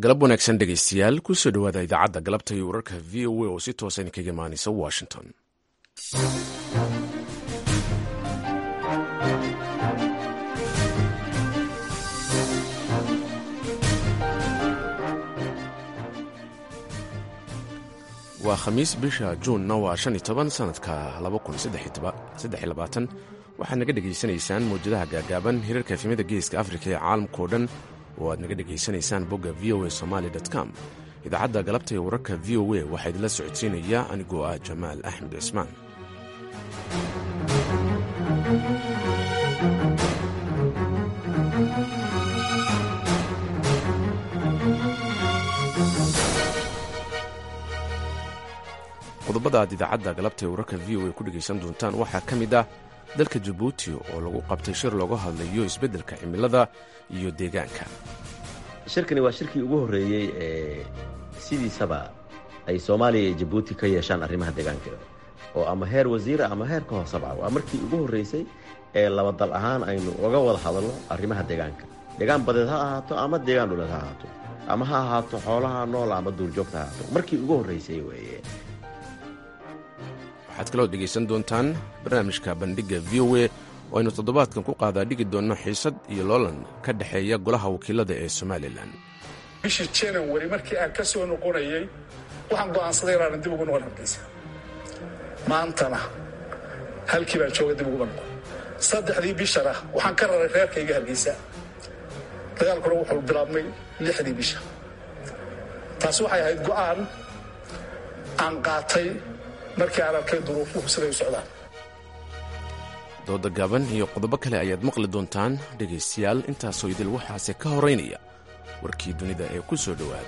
galab wanaagsan dhegaystayaal kusoo dhowaada idaacadda galabta iyo wararka v o a oo si toosa idinkaga imaanaysa washington waa khamiis bisha juunna waa shan iyo toban sanadka laba kun saddex iyo labaatan waxaad naga dhegaysanaysaan mawjadaha gaagaaban hirarka efimada geeska afrika ee caalamkao dhan oo aad naga dhegaysanaysaan bogga v o a somaali com idaacadda galabta ee wararka v o a waxaa idinla socodsiinaya anigoo ah jamaal axmed cismaan qodobada aad idaacadda galabta ee wararka v o a ku dhegaysan doontaan waxaa ka mid ah dalka jabuuti oo lagu qabtay shir looga hadlayo isbeddelka cimilada iyo deegaanka shirkani waa shirkii ugu horreeyey ee sidiisaba ay soomaaliya iyo jabuuti ka yeeshaan arrimaha deegaanka oo ama heer wasiira ama heer ka hoosaba waa markii ugu horreysay ee laba dal ahaan aynu uga wada hadalno arrimaha deegaanka deegaan badeed ha ahaato ama deegaan dhuleed ha ahaato ama ha ahaato xoolaha nool ama duurjoogta ha ahaato markii ugu horreysay weeye waxaad kaloo dhegaysan doontaan barnaamijka bandhigga v o a oo aynu toddobaadkan ku qaadaa dhigi doonno xiisad iyo loolan ka dhexeeya golaha wakiilada ee somalilan bishii janawari markii aan ka soo noqonayey waxaan go'aansaday inaanan dib ugu noqon hargeysa maantana halkii baan jooga dib uguba noqon saddexdii bishana waxaan ka raray reerkayga hargeysa dagaalkuna wuxuu bilaabmay lixdii bisha taasi waxay ahayd go'aan aan qaatay markii aan arkay duruufuhu siday u socdaan dooda gaaban iyo qodobo kale ayaad maqli doontaan dhegaystayaal intaasoo idil waxaase ka horaynaya warkii dunida ee ku soo dhowaada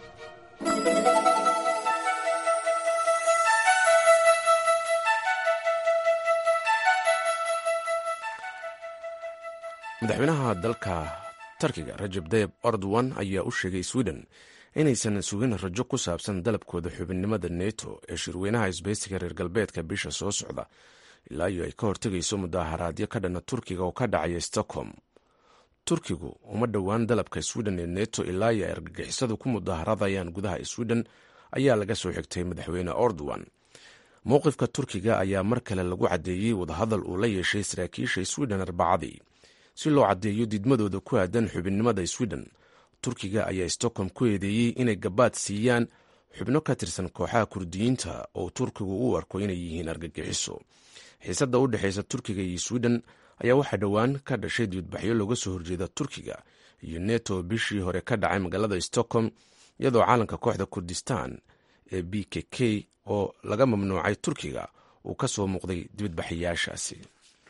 madaxweynaha dalka tarkiga rajab tayib erdogan ayaa u sheegay sweden inaysan sugin rajo ku saabsan dalabkooda xubinnimada neto ee shirweynaha isbaysiga reer galbeedka bisha soo socda ilaa iyo ay ka hortegayso mudaaharaadyo ka dhana turkiga oo ka dhacaya stockholm turkigu uma dhowaan dalabka sweden ee neto ilaa iyo ay argagixisadu ku mudaaharadayaan gudaha sweden ayaa laga soo xigtay madaxweyne erdogan mowqifka turkiga ayaa mar kale lagu caddeeyey wadahadal uu la yeeshay saraakiisha sweden arbacadii si loo caddeeyo diidmadooda ku aadan xubinnimada sweden turkiga ayaa stockholm ku eedeeyey inay gabaad siiyaan xubno ka tirsan kooxaha kurdiyiinta oo turkigu u arko inay yihiin argagixiso xiisadda u dhexaysa turkiga iyo sweden ayaa waxaa dhowaan ka dhashay diidbaxyo looga soo horjeeda turkiga iyo neto bishii hore ka dhacay magaalada stockholm iyadoo caalanka kooxda kurdistan ee b k k oo laga mamnuucay turkiga uu ka soo muuqday dibadbaxayaashaasi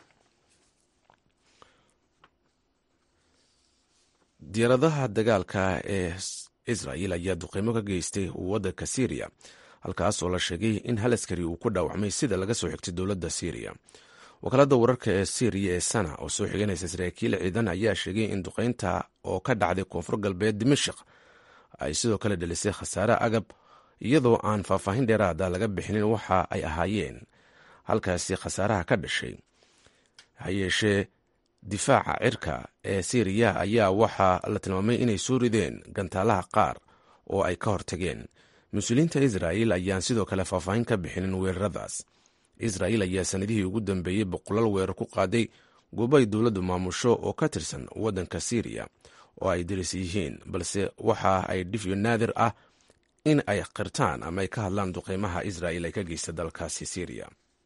diyaaradaha dagaalka ee israel ayaa duqeymo ka geystay waddanka syriya halkaas oo la sheegay in hal askari uu ku dhaawacmay sida laga soo xigtay dowladda syriya wakaalada wararka ee syriya ee sana oo soo xiganaysa saraakiil ciidan ayaa sheegay in duqeynta oo ka dhacday koonfur galbeed dimashik ay sidoo kale dhalisay khasaare agab iyadoo aan faahfaahin dheeraada laga bixinin waxa ay ahaayeen halkaasi khasaaraha ka dhashay hayeeshee difaaca cirka ee syriya ayaa waxaa la tilmaamay inay soo rideen gantaalaha qaar oo ay ka hortageen mas-uuliyiinta israa'il ayaan sidoo kale faahfaahin ka bixinin weeraradaas israa'il ayaa sanadihii ugu dambeeyey boqolaal weerar ku qaaday goobo ay dowladdu maamusho oo ka tirsan waddanka syriya oo ay daris yihiin balse waxa ay dhifyo naadir ah in ay qirtaan ama ay ka hadlaan duqeymaha israa'il ay ka geysta dalkaasi syriya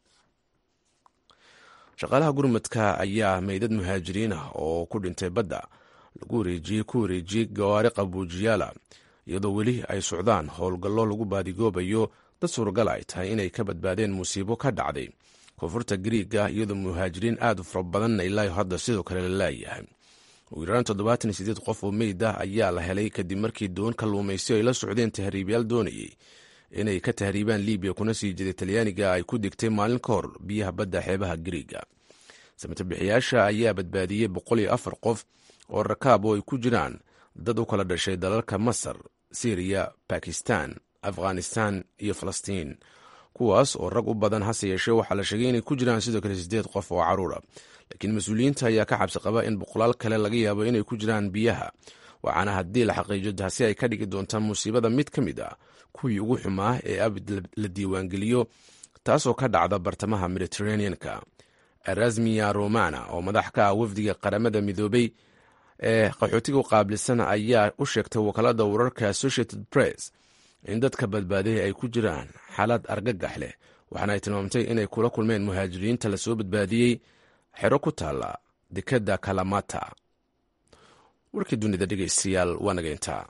shaqaalaha gurmadka ayaa meydad muhaajiriin ah oo ku dhintay badda lagu wareejiyey ku wareejiyey gawaari qabuujiyaala iyadoo weli ay socdaan howlgallo lagu baadigoobayo dad suuragal ay tahay inay ka badbaadeen musiibo ka dhacday koonfurta gariiga iyadoo muhaajiriin aad u fara badanna ilaa hadda sidoo kale la laayahay ugu yaraan toddobaatan iyo sideed qof oo meyd ah ayaa la helay kadib markii doon kalluumaysi ay la socdeen tahriibyaal doonayey inay ka tahriibaan libiya kuna sii jeeday talyaaniga ay ku digtay maalin ka hor biyaha badda xeebaha gariiga samatabixiyaasha ayaa badbaadiyey boqol iyo afar qof oo rakaab oo ay ku jiraan dad u kala dhashay dalalka masar syriya bakistan afghanistan iyo falastiin kuwaas oo rag u badan hase yeeshee waxaa la sheegay inay ku jiraan sidoo kale sideed qof oo caruura laakiin mas-uuliyiinta ayaa ka cabsi qaba in boqolaal kale laga yaabo inay ku jiraan biyaha waxaana haddii la xaqiijo taasi ay ka dhigi doontaa musiibada mid ka mid ah kuwii ugu xumaa ee abid la diiwaangeliyo taasoo ka dhacda bartamaha mediteraneanka erasmiya romana oo madax ka ah wafdiga qaramada midoobay ee qaxootiga u qaabilsan ayaa u sheegtay wakaalada wararka associated press in dadka badbaaday ay ku jiraan xaalad argagax leh waxaana ay tilmaamtay inay kula kulmeen muhaajiriinta lasoo badbaadiyey xero ku taalla dekadda kalamata warkii dunida dhegeystayaal waa nageyntaa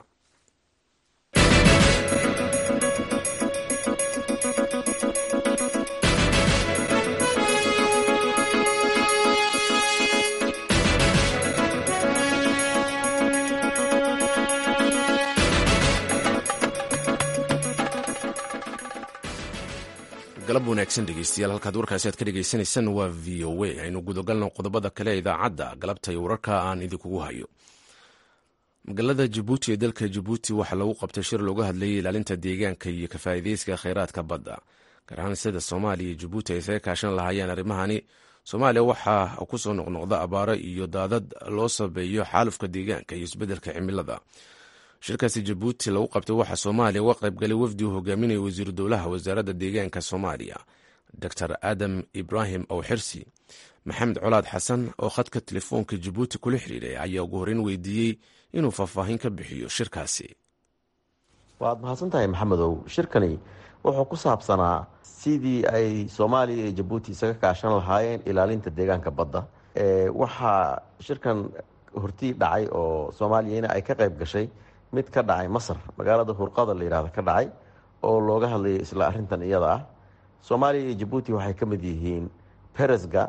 galab wanaagsan dhegeystayaal halkaad warkaasi aad ka dhegeysanaysaan waa v o a aynu gudagalno qodobada kale ee idaacadda galabta iyo wararka aan idinkugu hayo magaalada jabuuti ee dalka jabuuti waxaa lagu qabtay shir looga hadlayay ilaalinta deegaanka iyo kafaa'ideyska kheyraadka badda gaar ahaan sida soomaaliya iyo jabuuti ay isaga kaashan lahaayeen arrimahani soomaaliya waxaa kusoo noqnoqda abaaro iyo daadad loo sabeeyo xaalufka deegaanka iyo isbeddelka cimilada shirkaasi jabuuti lagu qabtay waxaa soomaaliya uga qaybgalay wafdi uu hogaaminaya wasiiru dowlaha wasaaradda deegaanka soomaaliya doctor aadam ibraahim owxirsi maxamed colaad xasan oo khadka telefoonka jabuuti kula xiriiray ayaa ugu horreyn weydiiyey inuu faahfaahin ka bixiyo shirkaasi waad mahadsan tahay maxamedow shirkani wuxuu ku saabsanaa sidii ay soomaaliya iyo jabuuti isaga kaashan lahaayeen ilaalinta deegaanka badda waxaa shirkan hortii dhacay oo soomaaliyana ay ka qayb gashay mid ka dhacay masar magaalada hurqada la yihahdo ka dhacay oo looga hadlayay isla arintan iyada ah soomaaliya iyo jabuuti waxay ka mid yihiin beresga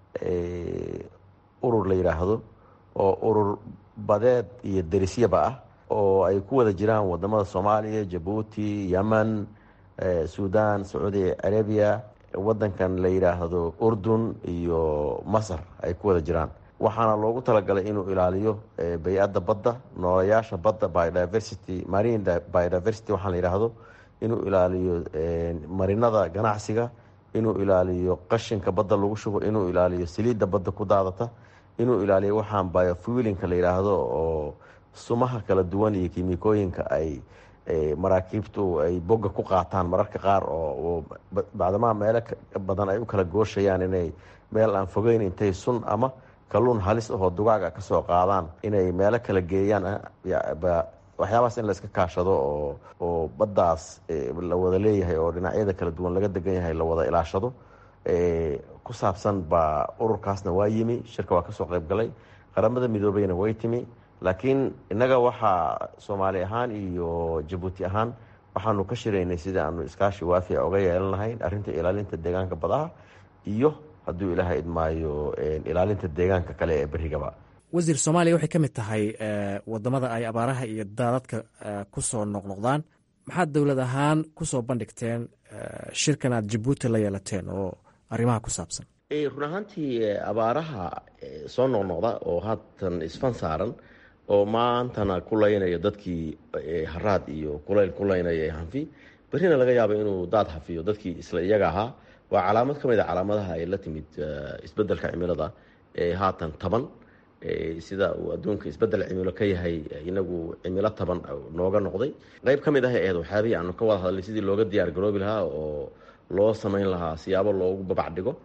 urur la yidhaahdo oo urur badeed iyo derisyaba ah oo ay ku wada jiraan wadamada soomaaliya jabuuti yemen sudan sacuudi carabiya wadankan la yidhaahdo urdun iyo masar ay ku wada jiraan waxaana loogu talagalay inuu ilaaliyo bay-adda badda noolayaasha badda biodiversity marine biodiversity waxaa la yidhaahdo inuu ilaaliyo marinada ganacsiga inuu ilaaliyo qashinka badda lagu shubo inuu ilaaliyo saliidda badda ku daadata inuu ilaaliyo waxaan biofuilinka la yidhaahdo oo sumaha kala duwan iyo kimikooyinka ay maraakiibtu ay bogga ku qaataan mararka qaar oo bacdamaha meelo badan ay u kala gooshayaan inay meel aan fogeyn intay sun ama kalluun halis ahoo dugaaga ka soo qaadaan inay meelo kala geeyaan waxyaabahaas in layska kaashado oo oo baddaas la wada leeyahay oo dhinacyada kala duwan laga degan yahay la wada ilaashado ku saabsan baa ururkaasna waa yimi shirka waa kasoo qayb galay qaramada midoobeyna way timi laakiin innaga waxaa soomaali ahaan iyo jabuuti ahaan waxaanu ka shiraynay sidii aanu iskaashi waafica oga yeelan lahayn arrinta ilaalinta deegaanka badaha iyo hadduu ilaaha idmaayo ilaalinta deegaanka kale ee berigaba wasiir soomaaliya waxay ka mid tahay wadamada ay abaaraha iyo daadadka kusoo noqnoqdaan maxaad dowlad ahaan kusoo bandhigteen shirkan aad jabuuti la yeelateen oo arrimaha ku saabsan run ahaantii abaaraha soo noqnoqda oo haatan isfan saaran oo maantana ku laynaya dadkii haraad iyo kulayl ku laynaya hanfi berrina laga yaabo inuu daad hafiyo dadkii isla iyaga ahaa waa calaamad ka mid a calaamadaha ay la timid isbeddelka cimilada ee haatan taban sida uu adduunka isbeddel cimilo ka yahay inagu cimilo taban nooga noqday qeyb ka mid ah aheed waxyaabihii aanu ka wada hadlay sidii looga diyaar garoobi lahaa oo loo samayn lahaa siyaabo loogu babac dhigo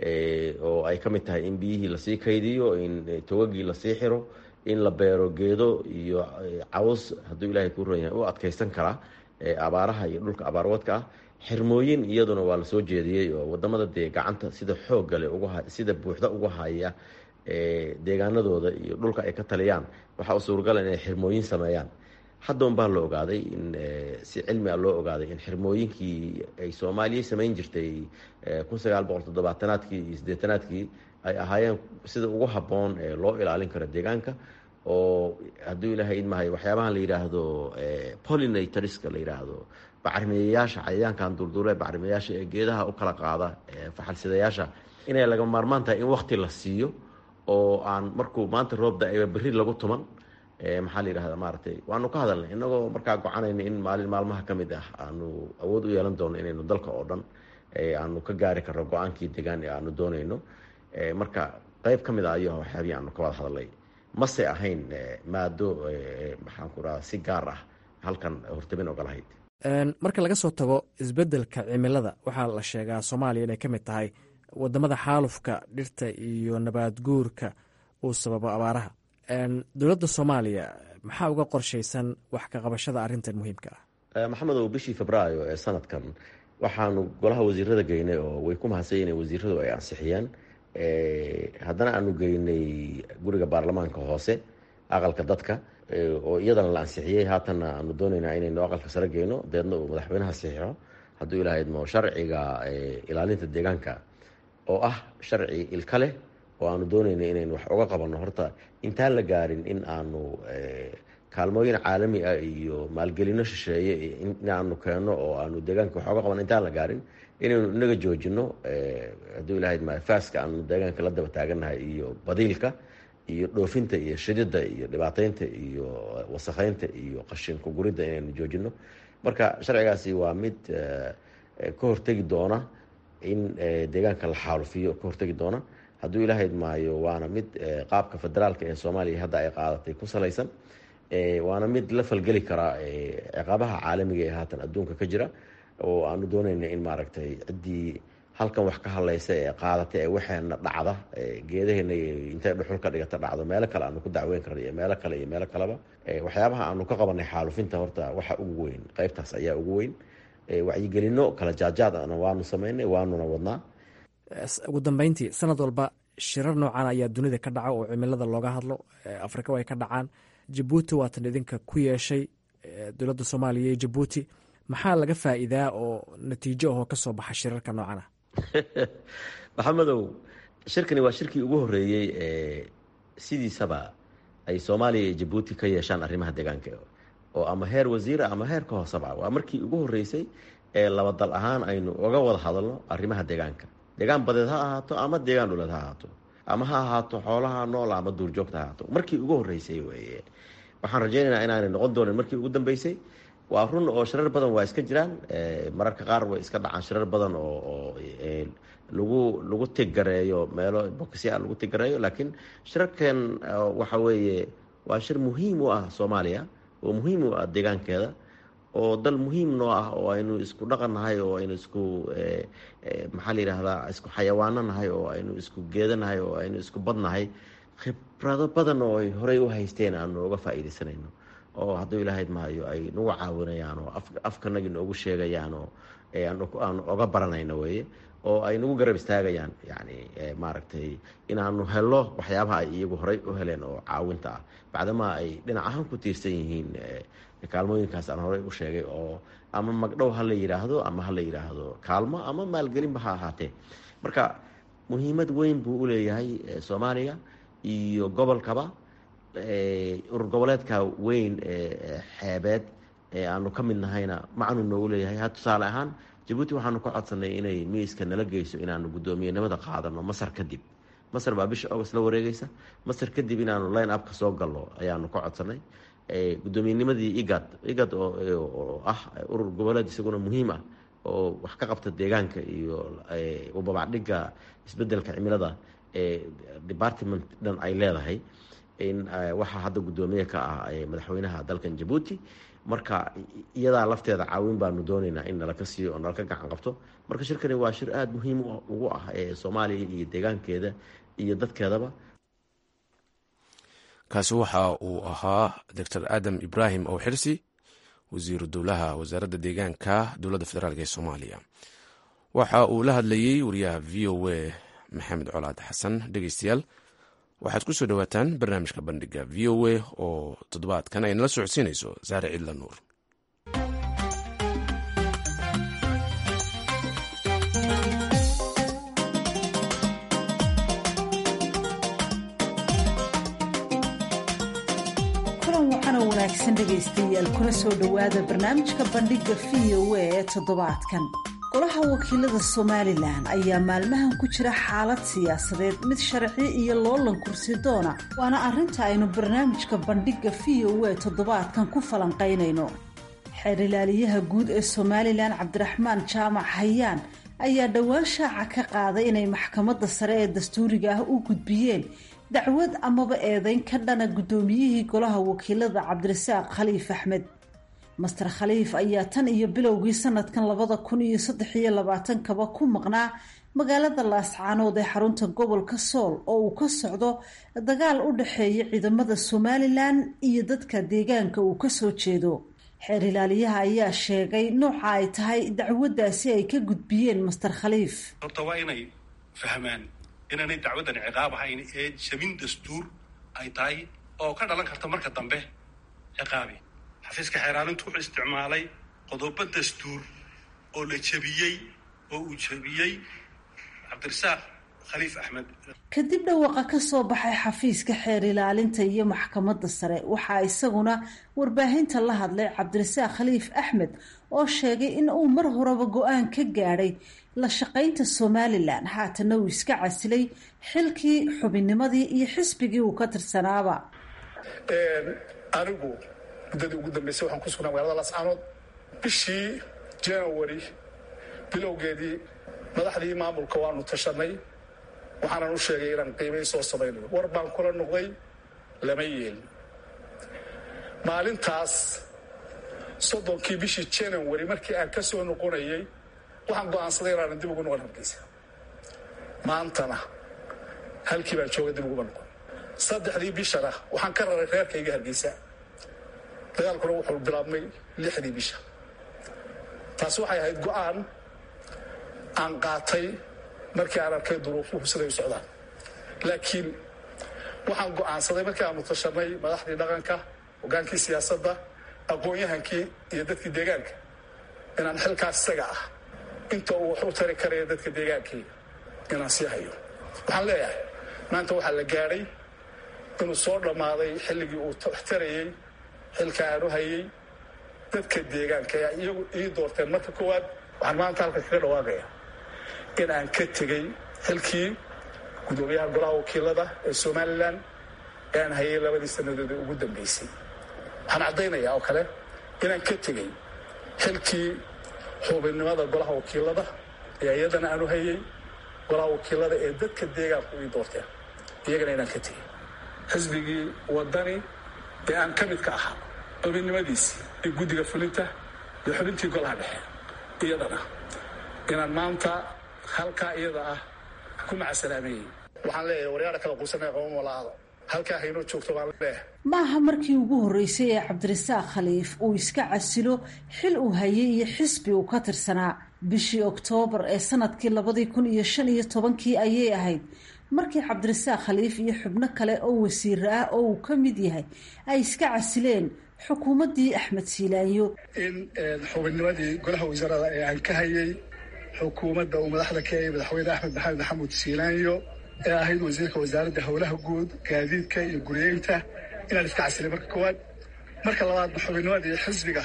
oo ay ka mid tahay in biyihii lasii kaydiyo in togagii lasii xiro in la beero geedo iyo caws hadduu ilaahay kuu ron yahay u adkaysan karaa abaaraha iyo dhulka abaarwadka ah xirmooyin iyaduna waa lasoo jeediyey oo wadamada dee gacanta sida xooggale sida buuxda uga haya deegaanadooda iyo dhulka ay ka taliyaan waxaa u suuragala inay xirmooyin sameeyaan haddoon baa la ogaaday in si cilmi a loo ogaaday in xirmooyinkii ay soomaaliya samayn jirtay kun sagaal boqol toddobaatanaadkii iyo siddeetanaadkii ay ahaayeen sida ugu habboon ee loo ilaalin karo deegaanka oo hadduu ilaahay idmahay waxyaabahan la yidhaahdo polinatorska la yidhaahdo bacrimiyayaasha cayayaankan duurduure bacrimiyayaasha ee geedaha u kala qaada faxalsidayaasha inay laga maarmaan tahay in wakti la siiyo oo aan markuu maanta roobda ayba berri lagu tuman maxaa la yidhahda maaragtay waanu ka hadalnay inagoo markaa gocanayna in maalin maalmaha ka mid ah aanu awood u yeelan doono inaynu dalka oo dhan aanu ka gaari karno go-aankii degaan ee aanu doonayno marka qeyb ka mid a ayo waxyaabihii aanu ka wada hadalnay mase ahayn maado maxaan ku radaa si gaar ah halkan hortabin oga lahayd marka laga soo tago isbeddelka cimilada waxaa la sheegaa soomaaliya inay ka mid tahay wadamada xaalufka dhirta iyo nabaad guurka uu sababo abaaraha dowladda soomaaliya maxaa uga qorshaysan wax ka qabashada arrintan muhiimka ah maxamedow bishii febraayo ee sanadkan waxaanu golaha wasiirada geynay oo way ku mahadsan in wasiiradu ay ansixiyeen haddana aanu geynay guriga baarlamaanka hoose aqalka dadka oo iyadana la ansixiyey haatanna aanu doonaynaa inaynu aqalka sare geyno deedna uu madaxweynaha saxiixo hadduu ilahaydmo sharciga ilaalinta deegaanka oo ah sharci ilka leh oo aanu doonayna inaynu wax uga qabanno horta intaan la gaarin in aanu kaalmooyin caalami ah iyo maalgelino shisheeye inaanu keenno oo aanu deegaanka wax oga qabanno intaan la gaarin inaynu inaga joojino hadduu ilahayd ma faaska aanu deegaanka la daba taagannahay iyo badiilka iyo dhoofinta iyo shidida iyo dhibaateynta iyo wasakheynta iyo qashinku guridda inaynu joojino marka sharcigaasi waa mid ka hortegi doona in deegaanka la xaalufiyo ka hortegi doona hadduu ilahayd maayo waana mid qaabka federaalka ee soomaaliya hadda ay qaadatay ku salaysan waana mid la falgeli karaa ciqaabaha caalamiga ee haatan adduunka ka jira oo aanu doonayna in maaragtay ciddii halkan wax ka hadlaysa ee qaadatay ee waxeena dhacda geedaheena intay dhuxul ka dhigata dhacdo meelo kale aanu ku dacweyn karna iyo meelo kale iyo meelo kaleba waxyaabaha aanu ka qabanay xaalufinta horta waxa ugu weyn qeybtaas ayaa ugu weyn wacyigelino kala jaajaad ana waanu sameynay waanuna wadnaa ugu dambeyntii sanad walba shirar noocan ayaa dunida ka dhaca oo cimilada looga hadlo afrika ay ka dhacaan jabuuti waatan idinka ku yeeshay dowladda soomaaliya iyo jabuuti maxaa laga faa'iidaa oo natiijo ahoo ka soo baxa shirarka noocan ah maxamedow shirkani waa shirkii ugu horreeyey ee sidiisaba ay soomaaliya iyo jabuuti ka yeeshaan arrimaha deegaanka oo ama heer wasiira ama heer ka hooseba waa markii ugu horreysay ee laba dal ahaan aynu oga wada hadalno arrimaha deegaanka deegaan badeed ha ahaato ama deegaan dhuleed ha ahaato ama ha ahaato xoolaha nool ama duurjoogta ha ahaato markii ugu horreysay weye waxaan rajaynaynaa inaanay noqon doonin markii ugu dambeysay waa run oo shirar badan waa iska jiraan mararka qaar way iska dhacaan shirar badan oo lagu lagu tiggareeyo meelo bokisya lagu tiggareeyo laakiin shirarkan waxa weeye waa shir muhiim u ah soomaaliya oo muhiim u ah deegaankeeda oo dal muhiim noo ah oo aynu isku dhaqan nahay oo aynu isku maxaa la yidhaahdaa isku xayawaano nahay oo aynu isku geeda nahay oo aynu isku bad nahay khibrado badan oo ay horey u haysteen aanu uga faa'iidaysanayno oo hadduu ilahayd maayo ay nagu caawinayaan oo afkanagi noogu sheegayaan oo aanu oga baranayno weye oo ay nagu garab istaagayaan yani maaragtay inaanu helo waxyaabaha ay iyagu horey u heleen oo caawinta ah bacdamaa ay dhinac ahaan ku tiirsan yihiin kaalmooyinkaas aan horey u sheegay oo ama magdhow ha la yidhaahdo ama ha la yidhaahdo kaalmo ama maalgelinba ha ahaatee marka muhiimad weyn buu u leeyahay soomaaliya iyo gobolkaba urur goboleedka weyn ee xeebeed ee aanu ka mid nahayna macnu noogu leeyahay ha tusaale ahaan jabuuti waxaanu ka codsanay inay miiska nala geyso inaanu guddoomiyenimada qaadano masar kadib masar baa bisha august la wareegeysa masar kadib inaanu line upka soo galno ayaanu ka codsanay gudoomiyenimadii igad igad oo ah urur goboleed isaguna muhiim ah oo wax ka qabta deegaanka iyo ubabacdhiga isbedelka cimilada ee department dhan ay leedahay in waxaa hadda guddoomiye ka ah madaxweynaha dalkan jabuuti marka iyadaa lafteeda caawin baanu doonaynaa in nalaka siiyo oo nalaka gacan qabto marka shirkani waa shir aada muhiim ugu ah ee soomaaliya iyo deegaankeeda iyo dadkeedaba kaasi waxa uu ahaa doctor aadam ibraahim ow xirsi wasiiru dowlaha wasaaradda deegaanka dowladda federaalk ee soomaaliya waxa uu la hadlayey wariyaha v o a maxamed colaad xasan dhegeystayaal waxaad ku soo dhowaataan barnaamijka bandhiga v o a oo toddobaadkan ay nala socodsiinayso saare cidla nuur wanaagsan dhegaystayaal kuna soo dhowaada barnaamijka bandhiga v o a ee toddobaadkan golaha wakiilada somalilan ayaa maalmahan ku jira xaalad siyaasadeed mid sharci iyo loolan kursi doona waana arrinta aynu barnaamijka bandhiga v o a toddobaadkan ku falanqaynayno xeer ilaaliyaha guud ee somalilan cabdiraxmaan jaamac hayaan ayaa dhowaan shaaca ka qaaday inay maxkamadda sare ee dastuuriga ah u gudbiyeen dacwad amaba eedeyn ka dhana guddoomiyihii golaha wakiilada cabdirasaaq khaliif axmed master khaliif ayaa tan iyo bilowgii sanadkan labada kun iyo saddex iyo labaatankaba ku maqnaa magaalada laascaanood ee xarunta gobolka sool oo uu ka socdo dagaal u dhexeeya ciidamada somalilan iyo dadka deegaanka uu kasoo jeedo xeer ilaaliyaha ayaa sheegay nooca ay tahay dacwaddaasi ay ka gudbiyeen master khaliif horta waa inay fahmaan inaanay dacwaddan ciqaab ahayn ee jabin dastuur ay tahay oo ka dhalan karta marka dambe ciqaabi xafiiska xeeraalintu wuxuu isticmaalay qodobo dastuur oo la jebiyey oo uu jebiyey cabdirasaaq khaliif axmed kadib dhawaaqa ka soo baxay xafiiska xeer ilaalinta iyo maxkamadda sare waxaa isaguna warbaahinta la hadlay cabdirasaaq khaliif axmed oo sheegay in uu mar horeba go-aan ka gaadhay la shaqaynta somalilan haatana uu iska casilay xilkii xubinnimadii iyo xisbigii uu ka tirsanaaba anigu muddadii ugu dambeysay waxaan ku sugnaa magaalada lascaanood bishii january bilowgeedii madaxdii maamulka waanu tashanay waxaanan u sheegay inaan qiimay soo samaynayo war baan kula noqday lama yeelin maalintaas soddonkii bishii january markii aan ka soo noqonayay waxaan go'aansaday inaanan dib ugu noqon hargeysa maantana halkii baan jooga dib uguma noqon saddexdii bishana waxaan ka raray reerkayga hargeysa dagaalkuna wuxuu bilaabmay lixdii bisha taasi waxay ahayd go'aan aan qaatay markii aan arkay duruufuhu siday u socdaan laakiin waxaan go'aansaday markii aanu tashanay madaxdii dhaqanka hogaankii siyaasadda aqoon-yahankii iyo dadkii deegaanka inaan xilkaas isaga ah inta uu wax u tari karaya dadka deegaankii inaan sii hayo waxaan leeyahay maanta waxaa la gaadhay inuu soo dhammaaday xilligii uu wax tarayey xilka aan u hayay dadka deegaanka ayaa iyagu ii doorteen marka koowaad waxaan maanta halka kaga dhawaaqaya in aan ka tegey xilkii guddoomiyaha golaha wakiilada ee somalilan ee aan hayay labadii sannadood ee ugu dambeysay waxaan caddaynayaa oo kale inaan ka tegey xilkii xubinnimada golaha wakiilada ee iyadana aan u hayay golaha wakiilada ee dadka deegaanku ii doorteen iyagana inaan ka tegey xisbigii wadani ee aan ka midka ahaa xubinnimadiisii iyo guddiga fulinta iyo xubintii golaha dhexe iyadana inaan maanta halkaa iyada ah ku macasalaameeyey waxaan leeyahay waryaara kala quusanaya qaba malaado halkaa haynoo joogto baan leeyahay maaha markii ugu horreysay ee cabdirasaaq khaliif uu iska casilo xil uu hayay iyo xisbi uu ka tirsanaa bishii oktoobar ee sanadkii labadii kun iyo shan iyo tobankii ayay ahayd markii cabdirasaaq khaliif iyo xubno kale oo wasiir ah oo uu ka mid yahay ay iska casileen xukuumaddii axmed siilaanyo in xubinnimadii golaha wasaarada ee aan ka hayay xukuumadda uu madaxda ka yahay madaxweyne axmed maxamed maxamuud siilaanyo ee ahayd wasiirka wasaaradda howlaha guud gaadiidka iyo guriyeynta inaan iska casilay marka koowaad marka labaadna xubinnimadii xisbiga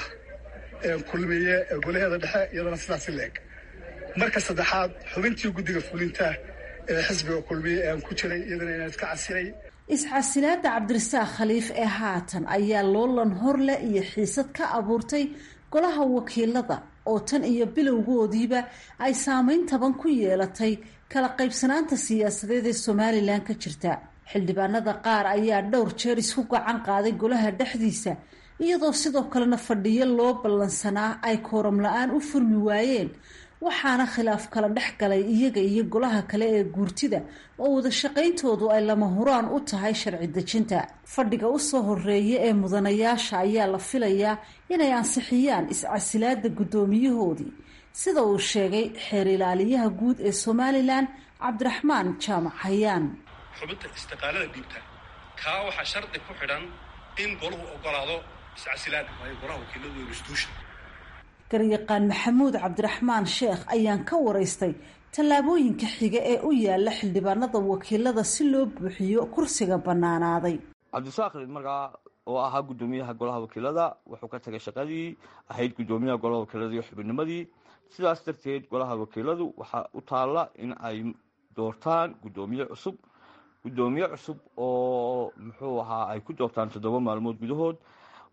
ee kulmiye ee golaheeda dhexe iyadana sidaasi leeg marka saddexaad xubintii guddiga fulinta ee xisbiga kulmiye ee aan ku jiray iyadana inaan iska casilay iscasilaada cabdirasaaq khaliif ee haatan ayaa loolan horle iyo xiisad ka abuurtay golaha wakiilada oo tan iyo bilowgoodiiba ay saameyn taban ku yeelatay kala qaybsanaanta siyaasadeed ee somalilan ka jirta xildhibaanada qaar ayaa dhowr jeer isku gacan qaaday golaha dhexdiisa iyadoo sidoo kalena fadhiyo loo ballansanaa ay kooram la-aan u furmi waayeen waxaana khilaaf kala dhex galay iyaga iyo golaha kale ee guurtida oo wada shaqayntoodu ay lama huraan u tahay sharci dejinta fadhiga usoo horeeya ee mudanayaasha ayaa la filayaa inay ansixiyaan iscasilaada guddoomiyahoodii sida uu sheegay xeer ilaaliyaha guud ee somalilan cabdiraxmaan jaamac hayaan xubinta istiqaalada dhiibta kaa waxaa shardi ku xidhan in golahu ogolaado iscasilaada waayo golaha wakiiladu waa institution garyaqaan maxamuud cabdiraxmaan sheekh ayaan ka waraystay tallaabooyinka xiga ee u yaala xildhibaanada wakiilada si loo buuxiyo kursiga bannaanaaday cabdisaaq markaa oo ahaa guddoomiyaha golaha wakiilada wuxuu ka tagay shaqadii ahayd guddoomiyaha golaha wakiilada iyo xubinnimadii sidaas darteed golaha wakiiladu waxaa u taalla in ay doortaan guddoomiye cusub guddoomiye cusub oo muxuu ahaa ay ku doortaan toddoba maalmood gudahood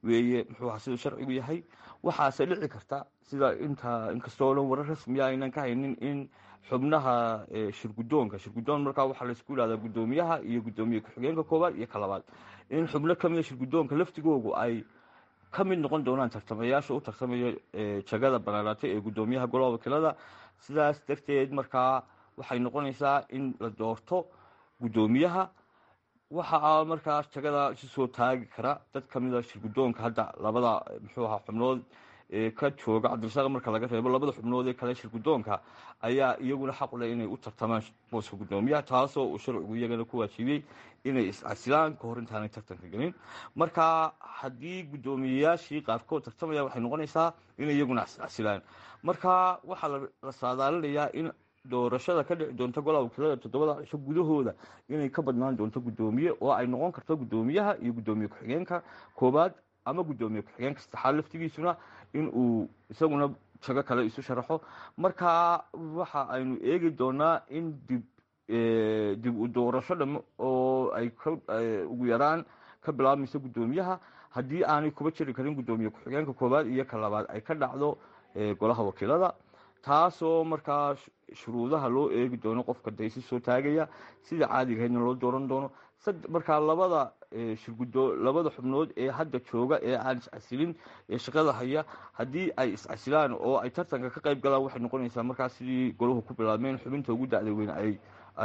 weeye muxuu ahaa siduu sharcigu yahay waxaase dhici karta sida inta inkastoo dhan warar rasmiya aynan ka haynin in xubnaha shirgudoonka shirgudoon markaa waxaa laysku yihahdaa guddoomiyaha iyo guddoomiye ku-xigeenka koowaad iyo ka labaad in xubno kamida shirgudoonka laftigoogu ay ka mid noqon doonaan tartamayaasha u tartamaya jagada banaanaatay ee guddoomiyaha golaha wakiilada sidaas darteed markaa waxay noqonaysaa in la doorto guddoomiyaha waxaa markaa jagada isu soo taagi kara dad kamida shirgudoonka hadda labada muxuu ahaa xubnood ka jooga cabdirasaaq marka laga reebo labada xubnood ee kale shirgudoonka ayaa iyaguna xaq u leh inay u tartamaan booska guddoomiyaha taasoo uu sharcigu iyagana ku waajibiyey inay iscasilaan kahor intaanay tartanka gelin marka haddii guddoomiyeyaashii qaarkood tartamaya waxay noqonaysaa inay iyaguna iscasilaan marka waxaa la saadaalinayaa in doorashada ka dhici doonta golaha wakiilada toddobada cisho gudahooda inay ka badnaan doonto guddoomiye oo ay noqon karto guddoomiyaha iyo guddoomiye ku-xigeenka koowaad ama guddoomiye ku-xigeenka saddexaad laftigiisuna in uu isaguna jago kale isu sharaxo marka waxa aynu eegi doonaa in dib dib u doorasho dham oo ay ugu yaraan ka bilaabmayso guddoomiyaha haddii aanay kuba jiri karin guddoomiye ku-xigeenka koowaad iyo ka labaad ay ka dhacdo golaha wakiilada taasoo markaa shuruudaha loo eegi doono qofka daysi soo taagaya sida caadigahaydna loo dooran doono markaa labada shirgudo labada xubnood ee hadda jooga ee aan iscasilin ee shaqada haya haddii ay iscasilaan oo ay tartanka ka qayb galaan waxay noqonaysaa markaa sidii golahu ku bilaabmeen xubinta ugu dacda weyn ay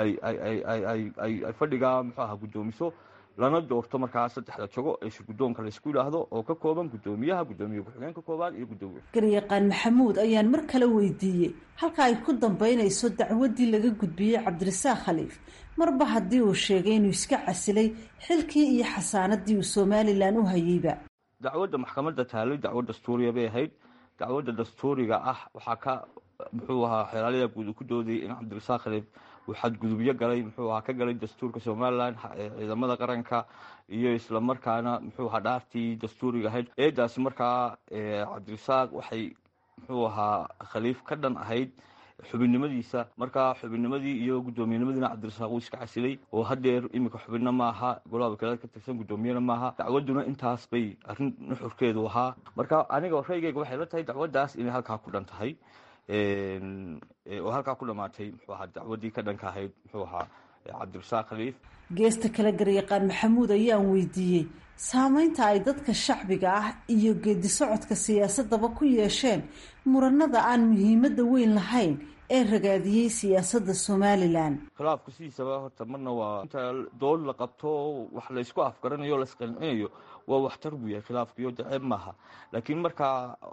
ay fadhiga muxuu aha guddoomiso lana doorto markaa saddexda jago ee shirgudoonka laysku yidhaahdo oo ka kooban guddoomiyaha guddoomiye ku-xigeenka koowaad iyo guddoomiye garyaqaan maxamuud ayaan mar kale weydiiyey halka ay ku dambeynayso dacwaddii laga gudbiyey cabdirasaaq khaliif marba haddii uu sheegay inuu iska casilay xilkii iyo xasaanadii uu somalilan u hayeyba dacwadda maxkamadda taalay dacwo dastuuriya bay ahayd dacwadda dastuuriga ah waxaa ka muxuu ahaa xeelaalada guud ku doodayay in cabdirasaaq khaliif uu xadgudubyo galay muxuu ahaa ka galay dastuurka somalilan ciidamada qaranka iyo islamarkaana muxuu ahaa dhaartii dastuuriga ahayd eedaasi markaa cabdirasaaq waxay muxuu ahaa khaliif ka dhan ahayd xubinnimadiisa markaa xubinnimadii iyo guddoomiyenimadiina cabdirasaaq uu iska casilay oo hadeer iminka xubinna maaha golaha wakiilada ka tirsan guddoomiyena maaha dacwaduna intaas bay arrin nuxurkeedu ahaa marka aniga raygeyga waxay la tahay dacwaddaas inay halkaa ku dhan tahay oo halkaa ku dhamaatay muxuu ahaa dacwaddii ka dhanka ahayd muxuu ahaa cabdirasaaq khaliif geesta kale garyaqaan maxamuud ayaan weydiiyey saameynta ay dadka shacbiga ah iyo geedi socodka siyaasadaba ku yeesheen muranada aan muhiimadda weyn lahayn ee ragaadiyey siyaasadda somalilan khilaafku sidiisaba horta marna waa inta dood la qabto wax laysku afgaranayo o laisqancinayo waa waxtar buu yahay khilaafkiyo daceeb maaha laakiin marka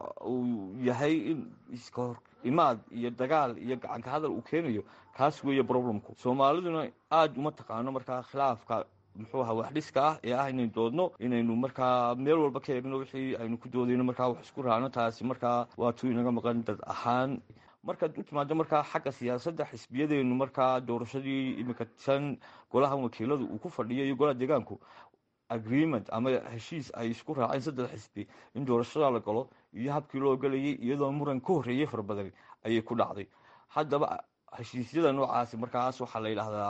uu yahay in iska hor imaad iyo dagaal iyo gacanka hadal uu keenayo kaas weeye problemku soomaaliduna aada uma taqaano markaa khilaafka muxuu ahaa wax dhiska ah ee ah inaynu doodno inaynu markaa meel walba ka eegno wixii aynu ku doodayno markaa wax isku raacno taasi markaa waa tuu inaga maqan dad ahaan markaad u timaado markaa xagga siyaasadda xisbiyadeenu markaa doorashadii iminka tan golaha wakiiladu uu ku fadhiyo iyo golaha deegaanku agreement ama heshiis ay isku raaceen saddex xisbi in doorashada la galo iyo habkii loo galayay iyadoo muran ka horreeyey fara badan ayay ku dhacday haddaba heshiisyada noocaasi markaas waxaa la yidhaahdaa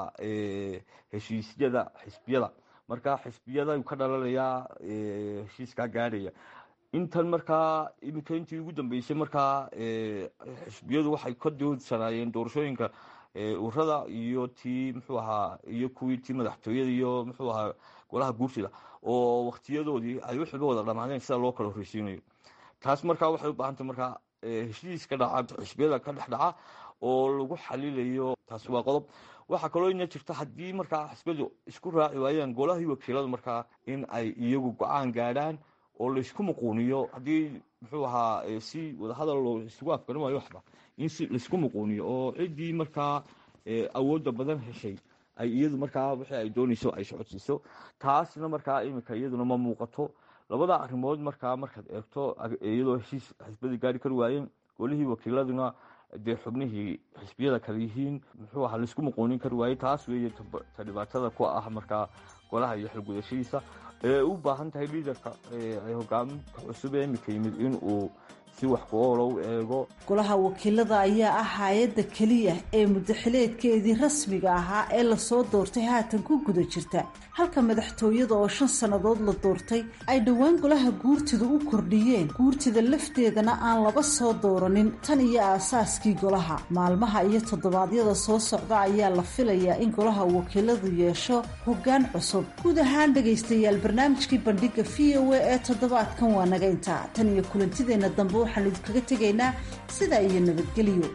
heshiisyada xisbiyada markaa xisbiyada ka dhalanayaa heshiiskaa gaadhaya intan markaa iminka intii ugu dambeysay markaa xisbiyadu waxay ka doodsanaayeen doorashooyinka urada iyo tii muxuu ahaa iyo kuwii tii madaxtooyada iyo muxuu ahaa golaha guursida oo waktiyadoodii ay wixba wada dhamaadeen sida loo kala horreysiinayo taas markaa waxay u baahantay markaa heshiis ka dhaca xisbiyada ka dhex dhaca oo lagu xalilayo taasi waa qodob waxaa kaloo ina jirta haddii markaa xisbiyadu isku raaci waayaan golahii wakiiladu markaa in ay iyagu go-aan gaadhaan oo laysku muquuniyo haddii muxuu ahaa si wadahadal loo isugu afgaran waayo waxba in si laysku muquuniyo oo ciddii markaa awoodda badan heshay ay iyadu markaa wixii ay doonayso ay socodsiiso taasna markaa iminka iyaduna ma muuqato labada arrimood markaa markaad eegto iyadoo heshiis xisbadii gaari kari waayeen golihii wakiiladuna dee xubnihii xisbiyada kale yihiin muxuu ahaa laisku muquunin kari waayey taas weeye ta dhibaatada ku ah markaa golaha iyo xilgudashadiisa ee u baahan tahay liidarka hogaaminka cusub ee iminka yimid in uu si wax ku oola u eego golaha wakiilada ayaa ah hay-adda keliya ee muddaxileedkeedii rasmiga ahaa ee lasoo doortay haatan ku guda jirta halka madaxtooyada oo shan sannadood la doortay ay dhowaan golaha guurtida u kordhiyeen guurtida lafteedana aan laba soo dooranin tan iyo aasaaskii golaha maalmaha iyo toddobaadyada soo socda ayaa la filayaa in golaha wakiiladu yeesho hoggaan cusub guud ahaan dhegaystayaal barnaamijkii bandhiga v o a ee toddobaadkan waa naga intaa tan iyo kulantideenna dambe waxaan idinkaga tegaynaa sidaa iyo nabadgelyo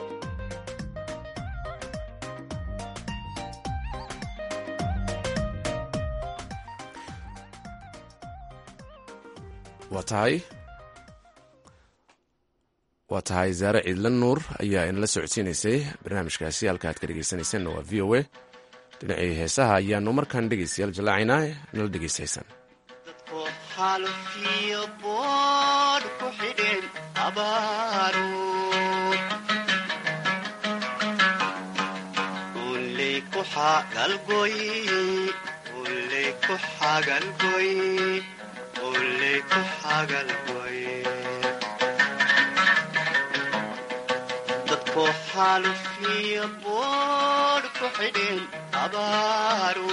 waa tahay waa tahay zaare ciidlan nuur ayaa inala socodsiinaysay barnaamijkaasi halka aad ka dhegeysanaysanna waa v o a dhinacii heesaha ayaanu markaan dhegeystayaal jallaacaynaa nala dhegeystaysan xalfiyo boodh ku xidhin abaaru uley ku xagalgoy uley ku xagalgoy uley ku xagalgoy dadku xalfiyo boodh ku xidhin abaaru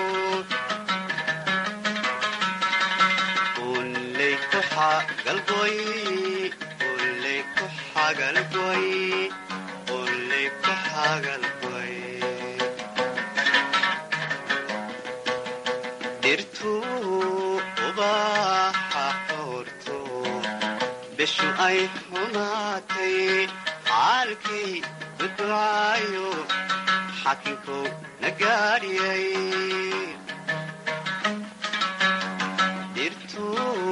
uley ku xagalgoy uley ku xagalgoy uley ku xagalgoy dhirtu ubaxa xoorto bishu ay xumaatay caalkay duducaayo xakinkow na gaadhiyay dhirtu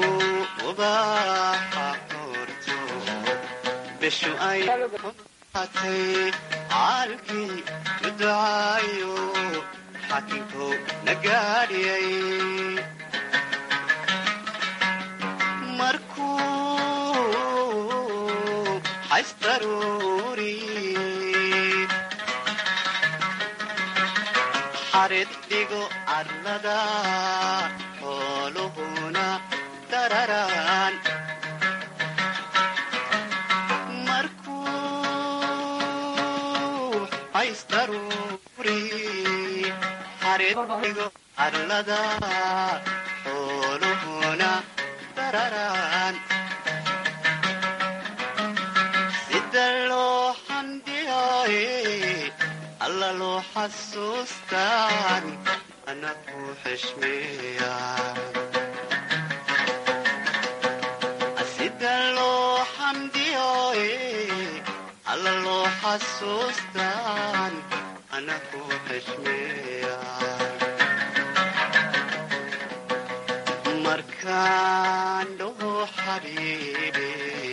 ubaxa xoorto bishu ay xumaatay caalkii duducaayo xakinkow na gaadhiyay markuu xaysdaruuri xarid dhigo cadlada xooluhuna dararaan markuu xaysdaruuri xarid dhigo cadlada xooluhuna dararaan sida loo xamdiyaaye alla loo xasuustaan ana ku xishmeeya sida loo xamdiyaaye alla loo xasuustaan ana ku xishmeeya markaan dhaho xabiibi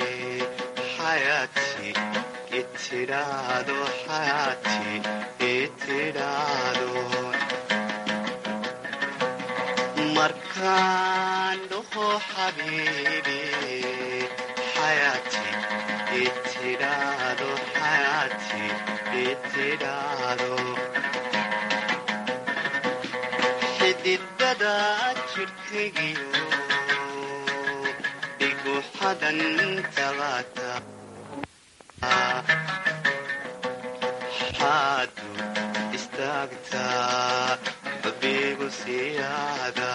xayaati itidhaado xayaati itidhaado markaan dhaho xabiibi xayaati itidhaado xayaati itidhaado xididada jirkaygiyo dhiguxadan tabaata xaadu istaagtaa babigu siyaada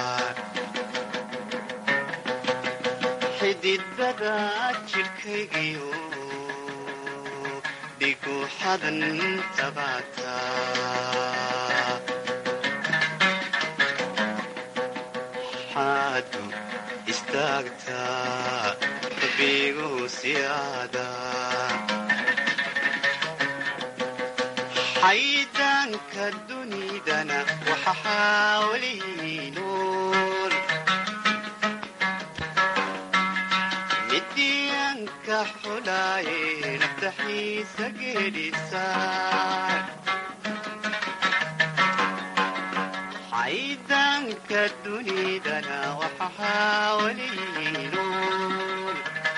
xididada jirkaygiyo dhiguxadan tabaata xaadu istaagtaa babigu siyaada xaydaanka dunidana waxa xaawalihi nool midiyanka xulaaye naftaxiisa geedhisaa xaydaanka dunidana waxa xaawalihi nool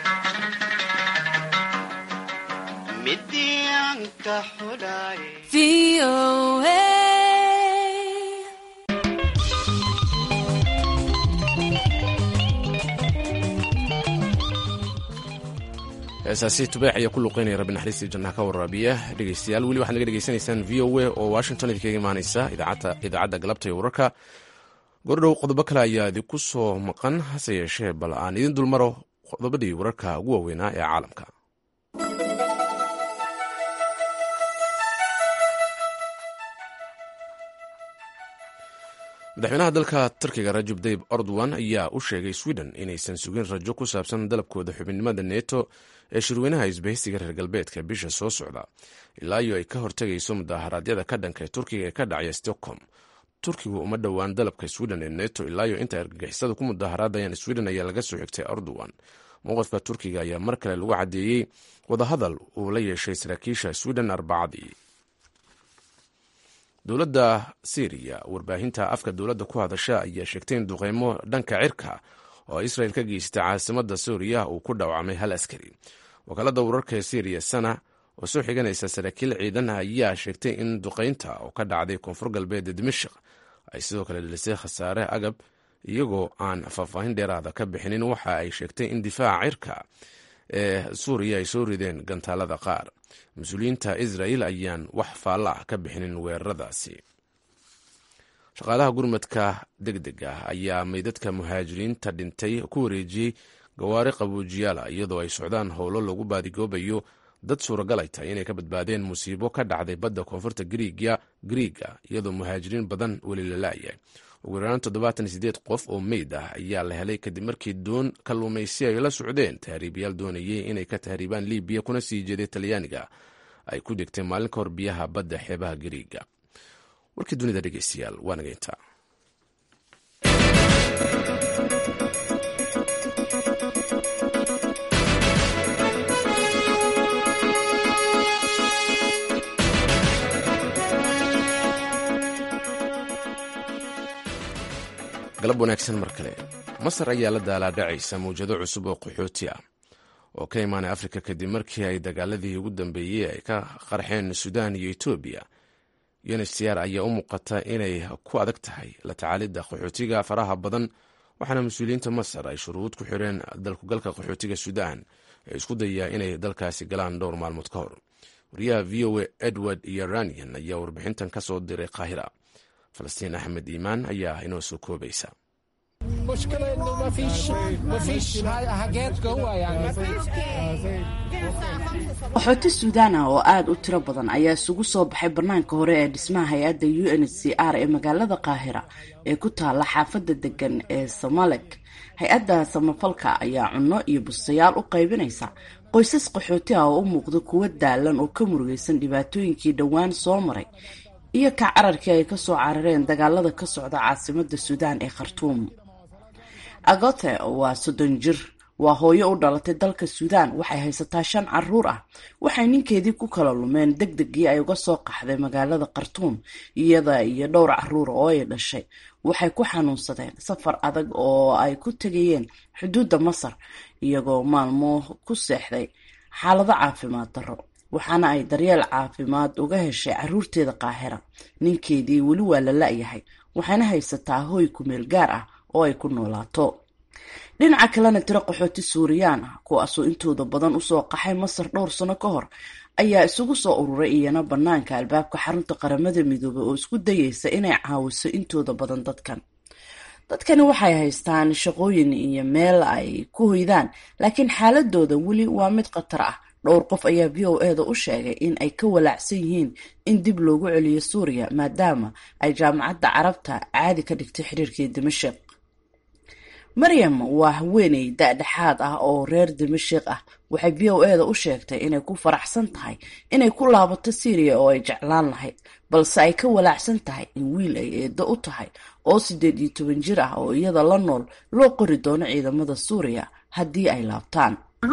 midiyanka xulaaye heesaasi tubeex ayaa ku luqeynaya rabbi naxariistii jannaha ka waraabiya dhegeystayaal weli waxaad naga dhegeysanaysaan v o a oo washington idinkaga imaaneysa idaacadda galabta iyo wararka gordhow qodobo kale ayaa idinku soo maqan hase yeeshee bal aan idin dulmaro qodobadii wararka ugu waaweynaa ee caalamka madaxweynaha dalka turkiga rajab tayib erdogan ayaa u sheegay sweden inaysan sugin rajo ku saabsan dalabkooda xubinimada neto ee shirweynaha isbahaysiga reer galbeedka bisha soo socda ilaa iyo ay ka hortegayso mudaharaadyada ka dhanka ee turkiga ee ka dhacaya stockholm turkigu uma dhowaan dalabka sweden ee neto ilaayo inta argagixisada ku mudaharaadayaan sweden ayaa laga soo xigtay erdogan mowqifka turkiga ayaa mar kale lagu caddeeyey wadahadal uu la yeeshay saraakiisha sweden arbacadii dowladda syriya warbaahinta afka dowladda ku hadasha ayaa sheegtay in duqeymo dhanka cirka oo israel ka geystay caasimada suuriya uu ku dhaawacmay hal askari wakaalada wararka ee syriya sana oo soo xiganaysa saraakiil ciidan ayaa sheegtay in duqeynta oo ka dhacday koonfur galbeed ee dimashik ay sidoo kale dhilisay khasaare agab iyagoo aan faahfaahin dheeraada ka bixinin waxa ay sheegtay in difaaca cirka ee suuriya ay soo rideen gantaalada qaar mas-uuliyiinta israel ayaan wax faalla ah ka bixinin weeraradaasi shaqaalaha gurmadka deg deg ah ayaa meydadka muhaajiriinta dhintay ku wareejiyey gawaari qabuujiyaala iyadoo ay socdaan howlo lagu baadigoobayo dad suuragal ay tahay inay ka badbaadeen musiibo ka dhacday badda koonfurta griiga iyadoo muhaajiriin badan weli la laayahay ugu yaraan toddobaatan sideed qof oo meyd ah ayaa la helay kadib markii doon kalluumaysi ay la socdeen tahriibayaal doonayay inay ka tahriibaan libiya kuna sii jeeday talyaaniga ay ku degtay maalin ka hor biyaha badda xeebaha gariiga warkii dunida dhegeystayaal waa nageyntaa galab wanaagsan mar kale masar ayaa la daalaadhacaysa mawjado cusub oo qaxooti ah oo ka imaanay afrika kadib markii ay dagaaladii ugu dambeeyey ay ka qarxeen suudaan iyo etoobiya unhcr ayaa u muuqata inay ku adag tahay la tacaalidda qaxootiga faraha badan waxaana mas-uuliyiinta masar ay shuruud ku xireen dalkugalka qaxootiga suudaan ee isku dayaa inay dalkaasi galaan dhowr maalmood ka hor wariyaha v o a edward iyo ranian ayaa warbixintan ka soo diray qaahira falastiin axmed iimaan ayaa inoo soo koobaysa qaxooti suudaan ah oo aada u tiro badan ayaa isugu soo baxay bannaanka hore ee dhismaha hay-adda u n h c r ee magaalada qaahira ee ku taala xaafadda degan ee somalek hay-adda samafalka ayaa cunno iyo bustayaal u qaybinaysa qoysas qaxooti ah oo u muuqda kuwo daalan oo ka murugaysan dhibaatooyinkii dhowaan soo maray iyo ka cararkii ay kasoo carareen dagaalada ka socda caasimada suudaan ee khartuum agote waa soddon jir waa hooyo u dhalatay dalka suudaan waxay haysataa shan caruur ah waxay ninkeedii ku kala lumeen deg degii ay uga soo qaxday magaalada khartuum iyada iyo dhowr caruur oo ay dhashay waxay ku xanuunsadeen safar adag oo ay ku tegayeen xuduudda masar iyagoo maalmo ku seexday xaalado caafimaad darro waxaana ay daryeel caafimaad uga heshay caruurteeda qaahira ninkeedii weli waa la la-yahay waxayna haysataa hoy kumeel gaar ah oo ay ku noolaato dhinaca kalena tiro qaxooti suuriyaan ah kuwaasoo intooda badan usoo qaxay masar dhowr sano ka hor ayaa isugu soo ururay iyana banaanka albaabka xarunta qaramada midoobay oo isku dayeysa inay caawiso intooda badan dadkan dadkani waxay haystaan shaqooyin iyo meel ay ku hoydaan laakiin xaaladooda weli waa mid khatar ah dhowr qof ayaa v o eda u sheegay in ay ka walaacsan yihiin in dib loogu celiyo suuriya maadaama ay jaamacadda carabta caadi ka dhigtay xiriirkii dimashik maryam waa haweeney da-dhexaad ah oo reer dimashik ah waxay v o eda u sheegtay inay ku faraxsan tahay inay ku laabato syriya oo ay jeclaan lahayd balse ay ka walaacsan tahay in wiil ay eedo u tahay oo siddeed iyo toban jir ah oo iyada la nool loo qori doono ciidamada suuriya haddii ay laabtaan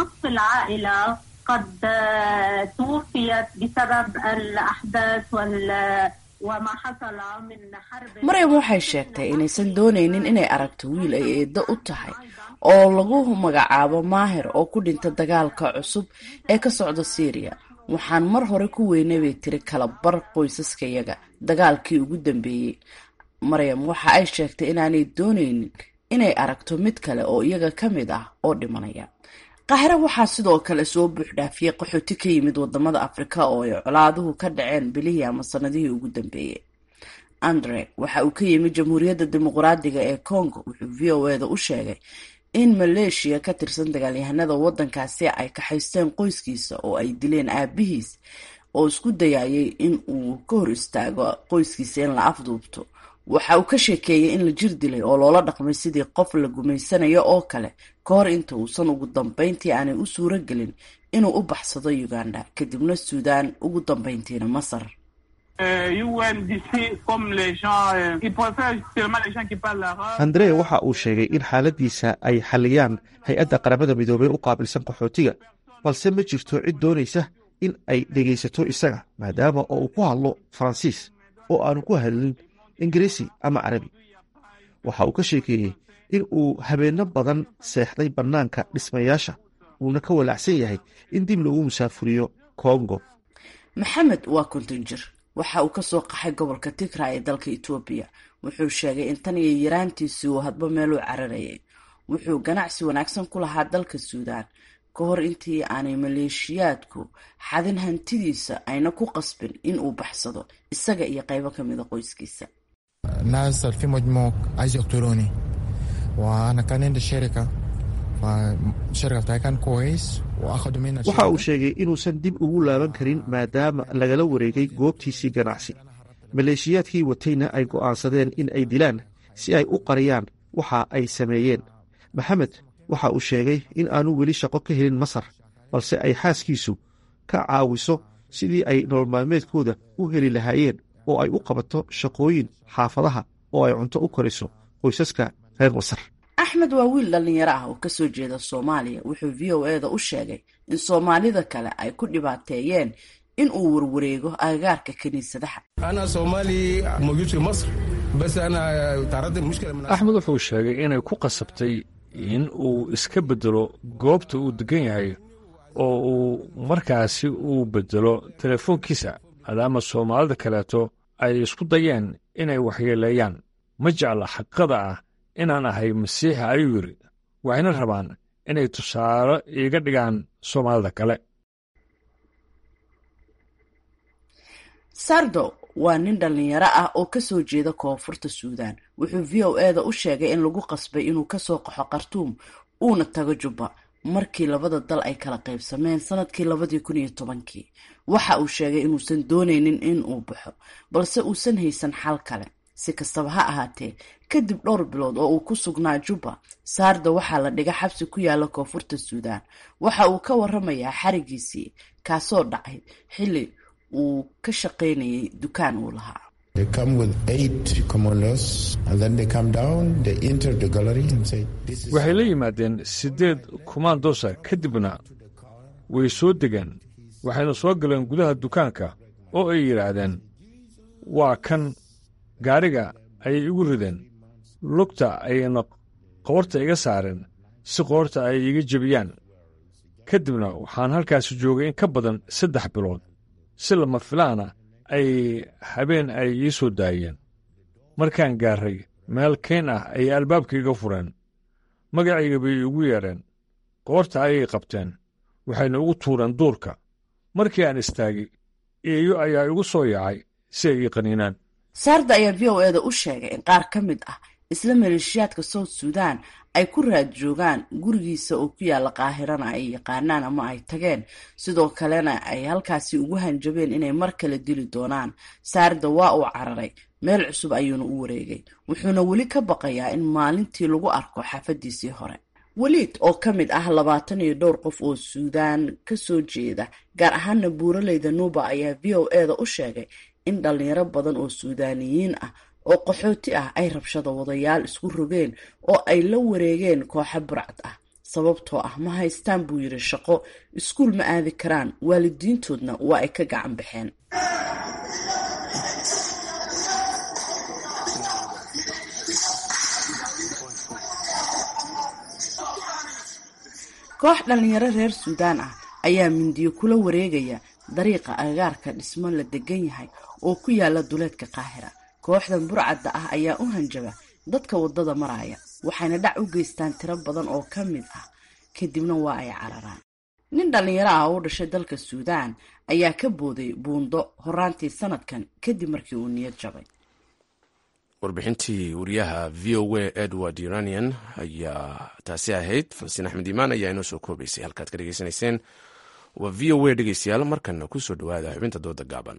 قد توفيت بسبب الأحداث وال وما حصل من حرب maryam waxay sheegtay inaysan doonaynin inay aragto wiil ay eedo u tahay oo lagu magacaabo maahir oo ku dhinta dagaalka cusub ee ka socda syriya waxaan mar hore ku weynay bay tiri kala bar qoysaskayaga dagaalkii ugu dambeeyey maryam waxa ay sheegtay inaanay doonaynin inay aragto mid kale oo iyaga ka mid ah oo dhimanaya qaahiro waxaa sidoo kale soo buuxdhaafiyey qaxooti ka yimid wadamada afrika oo ay colaaduhu ka dhaceen bilihii ama sanadihii ugu dambeeyey andre waxa uu ka yimid jamhuuriyadda dimuqraadiga ee congo wuxuu v o eda u sheegay in maleeshiya ka tirsan dagaalyahanada waddankaasi ay kaxaysteen qoyskiisa oo ay dileen aabihiis oo isku dayayay in uu ka hor istaago qoyskiisa in la afduubto waxa uu ka sheekeeyey in la jir dilay oo loola dhaqmay sidii qof la gumaysanayo oo kale ka hor inta uusan ugu dambeyntii aanay u suuro gelin inuu u baxsado uganda kadibna suudaan ugu dambeyntiina masar andre waxa uu sheegay in xaaladiisa ay xaliyaan hay-adda qaramada midoobey u qaabilsan qaxootiga balse ma jirto cid doonaysa in ay dhegaysato isaga maadaama oo uu ku hadlo faransiis oo aanu ku hadlin ingiriisi ama carabi waxa uu ka sheekeeyey in uu habeenno badan seexday bannaanka dhismayaasha uuna ka walaacsan yahay in dib loogu musaafuriyo kongo maxamed waa konton jir waxa uu kasoo qaxay gobolka tigra ee dalka etoobiya wuxuu sheegay in tan iyo yaraantiisii uu hadba meel u cararayay wuxuu ganacsi wanaagsan ku lahaa dalka suudaan ka hor intii aanay maleeshiyaadku xadin hantidiisa ayna ku qasbin in uu baxsado isaga iyo qaybo ka mida qoyskiisa نازل في مجموع عايز يقتلوني وانا كان عندي شركه فالشركه بتاعي كان كويس واخدوا منها waxa uu sheegay inuusan dib ugu laaban karin maadaama lagala wareegay goobtiisii ganacsi maleeshiyaadkii watayna ay go'aansadeen in ay dilaan si ay u qariyaan waxa ay sameeyeen maxamed waxa uu sheegay in aanu weli shaqo ka helin masar balse ay xaaskiisu ka caawiso sidii ay nolol maalmeedkooda u heli lahaayeen oo ay u qabato shaqooyin xaafadaha oo ay cunto u koriso qoysaska reer masar axmed waa wiil dhallinyaro ah oo kasoo jeeda soomaaliya wuxuu v o eda u sheegay in soomaalida kale ay ku dhibaateeyeen in uu warwareego agagaarka kiniisadaha axmed wuxuu sheegay inay ku qasabtay in uu iska beddelo goobta uu degan yahay oo uu markaasi uu beddelo telefoonkiisa maadaama soomaalida kaleeto ay isku dayeen inay waxyeeleeyaan ma jecla xaqada ah inaan ahay masiixa ayuu yidhi waxayna rabaan inay tusaale iiga dhigaan soomaalida kale sardo waa nin dhallinyaro ah oo kasoo jeeda koonfurta suudaan wuxuu v o eda u sheegay in lagu qasbay inuu kasoo qaxo khartuum uuna tago jubba markii labada dal ay kala qaybsameen sanadkii labadii kun iyo tobankii waxa uu sheegay inuusan doonaynin in uu baxo balse uusan haysan xal kale si kastaba ha ahaatee kadib dhowr bilood oo uu ku sugnaa jubba saarda waxaa la dhiga xabsi ku yaala koonfurta suudaan waxa uu ka waramayaa xarigiisii kaasoo dhacay xilli uu ka shaqaynayay dukaan uu lahaa waxay la yimaadeen siddeed kumaandoosa kadibna way soo degeen waxayna soo galeen gudaha dukaanka oo ay yidhaahdeen waa kan gaariga ayay igu rideen lugta ayayna qoorta iga saareen si qoorta ay iga jebiyaan ka dibna waxaan halkaasi joogay in ka badan saddex bilood si lama filaana ay habeen ay ii soo daayeen markaan gaarray meel kayn ah ayay albaabkaiga fureen magacayga bay igu yeedheen qoorta ayay qabteen waxayna ugu tuureen duurka markii aan istaagay eeyo ayaa igu soo yaacay si ay ii qaniinaan saarda ayaa v o eda u sheegay in qaar ka mid ah isla maleeshiyaadka south suudan ay ku raad joogaan gurigiisa oo ku yaalla qaahirana ay yaqaanaan ama ay tageen sidoo kalena ay halkaasi ugu hanjabeen inay mar kale dili doonaan saarda waa uu cararay meel cusub ayuuna u wareegay wuxuuna weli ka baqayaa in maalintii lagu arko xaafadiisii hore weliid oo ka mid ah labaatan iyo dhowr qof oo suudaan kasoo jeeda gaar ahaana buuraleyda nuuba ayaa v o eda u sheegay in dhalinyaro badan oo suudaaniyiin ah oo qaxooti ah ay rabshada wadayaal isku rogeen oo ay la wareegeen kooxo burcad ah sababtoo ah ma haystaan buu yidhi shaqo iskuul ma aadi karaan waalidiintoodna waa ay ka gacan baxeen koox dhalinyaro reer suudaan ah ayaa mindiyo kula wareegaya dariiqa agagaarka dhismo la degan yahay oo ku yaala duleedka qaahira kooxdan burcadda ah ayaa u hanjaba dadka waddada maraya waxayna dhac u geystaan tiro badan oo ka mid ah kadibna waa ay cararaan nin dhallinyaro ah oo u dhashay dalka suudaan ayaa ka booday buundo horaantii sanadkan kadib markii uu niyad jabay warbixintii wariyaha v o a edward uranian ayaa taasi ahayd falastiin axmed iimaan ayaa inoo soo koobaysay halkaad ka dhegeysanayseen waa v o a dhegeystayaal markana kusoo dhawaada xubinta dooda gaaban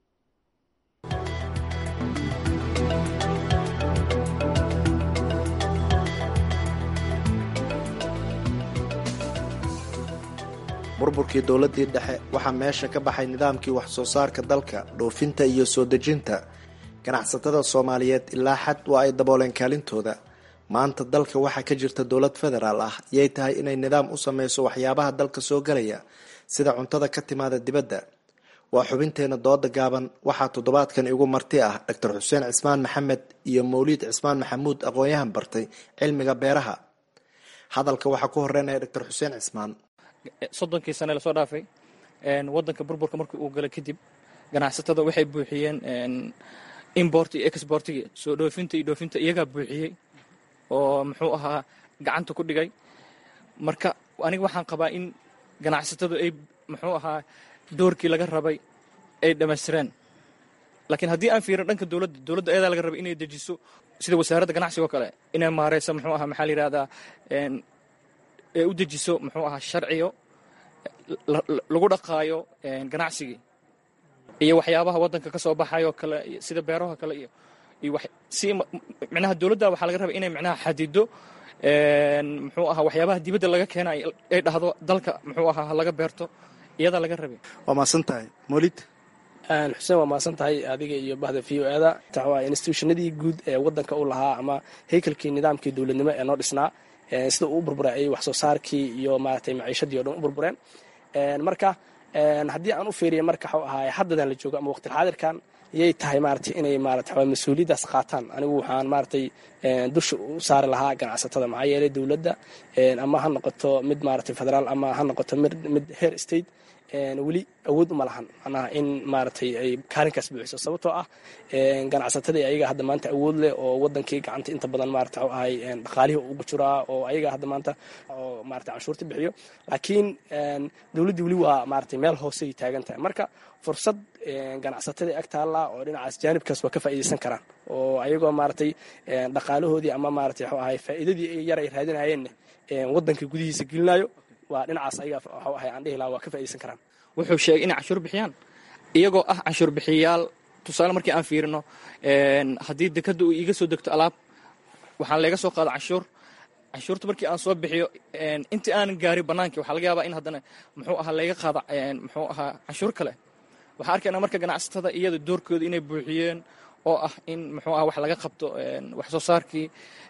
burburkii dowladdii dhexe waxaa meesha ka baxay nidaamkii wax soo saarka dalka dhoofinta iyo soo dejinta ganacsatada soomaaliyeed ilaa xad waa ay dabooleen kaalintooda maanta dalka waxaa ka jirta dowlad federaal ah yay tahay inay nidaam u sameyso waxyaabaha dalka soo galaya sida cuntada ka timaada dibadda waa xubinteena dooda gaaban waxaa toddobaadkan igu marti ah doctor xuseen cismaan maxamed iyo mawliid cismaan maxamuud aqoon-yahan bartay cilmiga beeraha hadalka waxaa ku horeynaya doctor xuseen cismaan soddonkii sane lasoo dhaafay wadanka burburka markii uu galay kadib ganacsatada waxay buuxiyeen import iyo exportigi soo dhoofinta iyo dhoofinta iyagaa buuxiyey oo muxuu ahaa gacanta ku dhigay marka aniga waxaan qabaa in ganacsatadu ay muxuu ahaa doorkii laga rabay ay dhammaystireen laakiin haddii aan fiirin dhanka dowladda dowladda ayadaa laga rabay inay dejiso sida wasaaradda ganacsiga oo kale inay maareyso muxuu ahaa maxaa la yidhahdaa ee u dejiso muxuu ahaa sharciyo lagu dhaqaayo ganacsigii iyo waxyaabaha waddanka ka soo baxayoo kale sida beeraha kale iyo iyo si micnaha dowladda waxaa laga rabay inay micnaha xadido muxuu ahaa waxyaabaha dibadda laga keena ay dhahdo dalka muxuu ahaa laga beerto iyadaa laga rabay waa maasan tahay molid xuseen waa maasan tahay adiga iyo bahda v o ada waa institutionadii guud ee wadanka u lahaa ama haykalkii nidaamkii dowladnimo ee noo dhisnaa sida uu u burburay ayay wax soo saarkii iyo maaragtay maciishadii o dhan u burbureen marka haddii aan u fiiriya marka waxuu ahaay haddadan la joogo ama waqtilxaadirkan yay tahay maaragtay inay maarata mas-uuliyaddaas qaataan anigu waxaan maaragtay dusha u saari lahaa ganacsatada maxaa yeelay dowladda ama ha noqoto mid maaragtay federaal ama ha noqoto mid heer state weli awood uma lahan macnaha in maaragtay ay kaalinkaas buuxiso sababtoo ah ganacsatadii ayaga hadda maanta awood leh oo wadankii gacanta inta badan maarata waxu ahay dhaqaalihii ugu jiraa oo ayaga hadda maanta oo maarata canshuurta bixiyo laakiin dowladdii weli waa maaragtay meel hoosey taagan tahay marka fursad ganacsatadii ag taalla oo dhinacaas jaanibkaas waa ka faa'iidaysan karaan oo ayagoo maaragtay dhaqaalahoodii ama maaragtay waxu ahay faa'iidadii yar ay raadinayeenna waddanka gudihiisa gelinayo waa dhinacaas ayaga waxu ahay aan dhihi lahaa waa ka faa'iidaysan karaan wuxuu sheegay inay canshuur bixiyaan iyagoo ah canshuur bixiyayaal tusaale markii aan fiirino haddii dekadda uu iiga soo degto alaab waxaan leega soo qaado canshuur canshuurta markii aan soo bixiyo intii aanan gaarin bannaankii waxaa laga yaabaa in haddana muxuu ahaa layga qaado muxuu ahaa canshuur kale waxaa arkaynaa marka ganacsatada iyada doorkooda inay buuxiyeen oo ah in muxuu aha wax laga qabto wax soo saarkii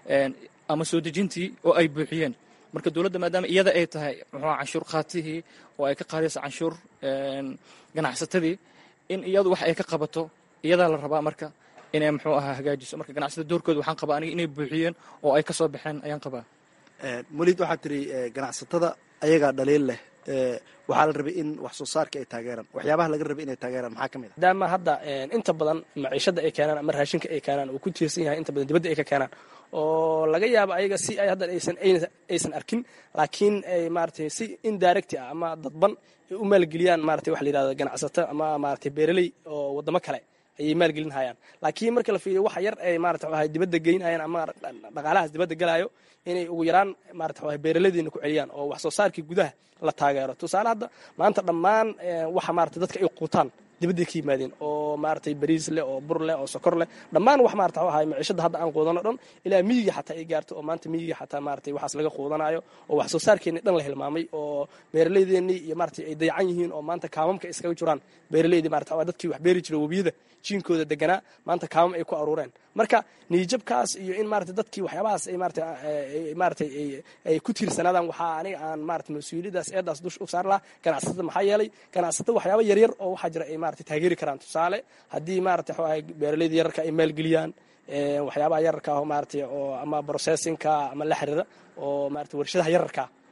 ama soo dejintii oo ay buuxiyeen marka dowladda maadaama iyada ay tahay muxuu canshuur qaatihii oo ay ka qaadayso canshuur ganacsatadii in iyadu wax ay ka qabato iyadaa la rabaa marka inay muxuu ahaa hagaajiso marka ganacsatada doorkooda waxaan qabaa aniga inay buuxiyeen oo ay ka soo baxeen ayaan qabaa molid waxaad tiri ganacsatada ayagaa dhaliil leh waxaa la rabay in wax soo saarka ay taageeraan waxyaabaha laga rabay inay taageeraan maxaa ka mid a maadaama hadda inta badan maciishada ay keenaan ama raashinka ay keenaan uu ku tiirsan yahay inta badan dibadda ay ka keenaan oo laga yaabo ayaga si ay hadda aysan aysan arkin laakiin ay maaragtay si indirect ah ama dadban ay u maalgeliyaan maaragtay waxa la yidhahdo ganacsato ama maaragtay beeraley oo waddamo kale ayay maalgelin hayaan laakiin marka la fiiriyo waxa yar ay maarata waxay dibadda geynayaan ama dhaqaalahaas dibadda galayo inay ugu yaraan maarata waxay beeraladiina ku celiyaan oo wax soo saarkii gudaha la taageero tusaale hadda maanta dhammaan waxa maarata dadka ay quutaan dibadday ka yimaadeen oo maaragtay bariis leh oo bur leh oo sokor leh dhammaan wax maarata waxu ahay maciishada hadda aan quudano dhan ilaa miyiga xataa ay gaarto oo maanta miyiga xataa maaragtay waxaas laga quudanayo oo wax soo saarkeennii dhan la hilmaamay oo beeraleydeenii iyo maaragtay ay dayacan yihiin oo maanta kaamamka iskaga jiraan beeraleydii maarata waa dadkii wax beeri jira webiyada jiinkooda deganaa maanta kaamam ay ku aruureen marka niijabkaas iyo in maarata dadkii waxyaabahaas ay maarata maaratay ay ku tiirsanaadaan waxaa aniga aan maarata mas-uuliyaddaas eedaas dush u saar lahaa ganacsatada maxaa yeelay ganacsatada waxyaaba yaryar oo waxaa jira ay maarata taageeri karaan tusaale haddii maarata waxu ahay beeraleyda yararka ay maalgeliyaan waxyaabaha yararka ah maarata oo ama processinka ama la xiriira oo maarata warshadaha yararka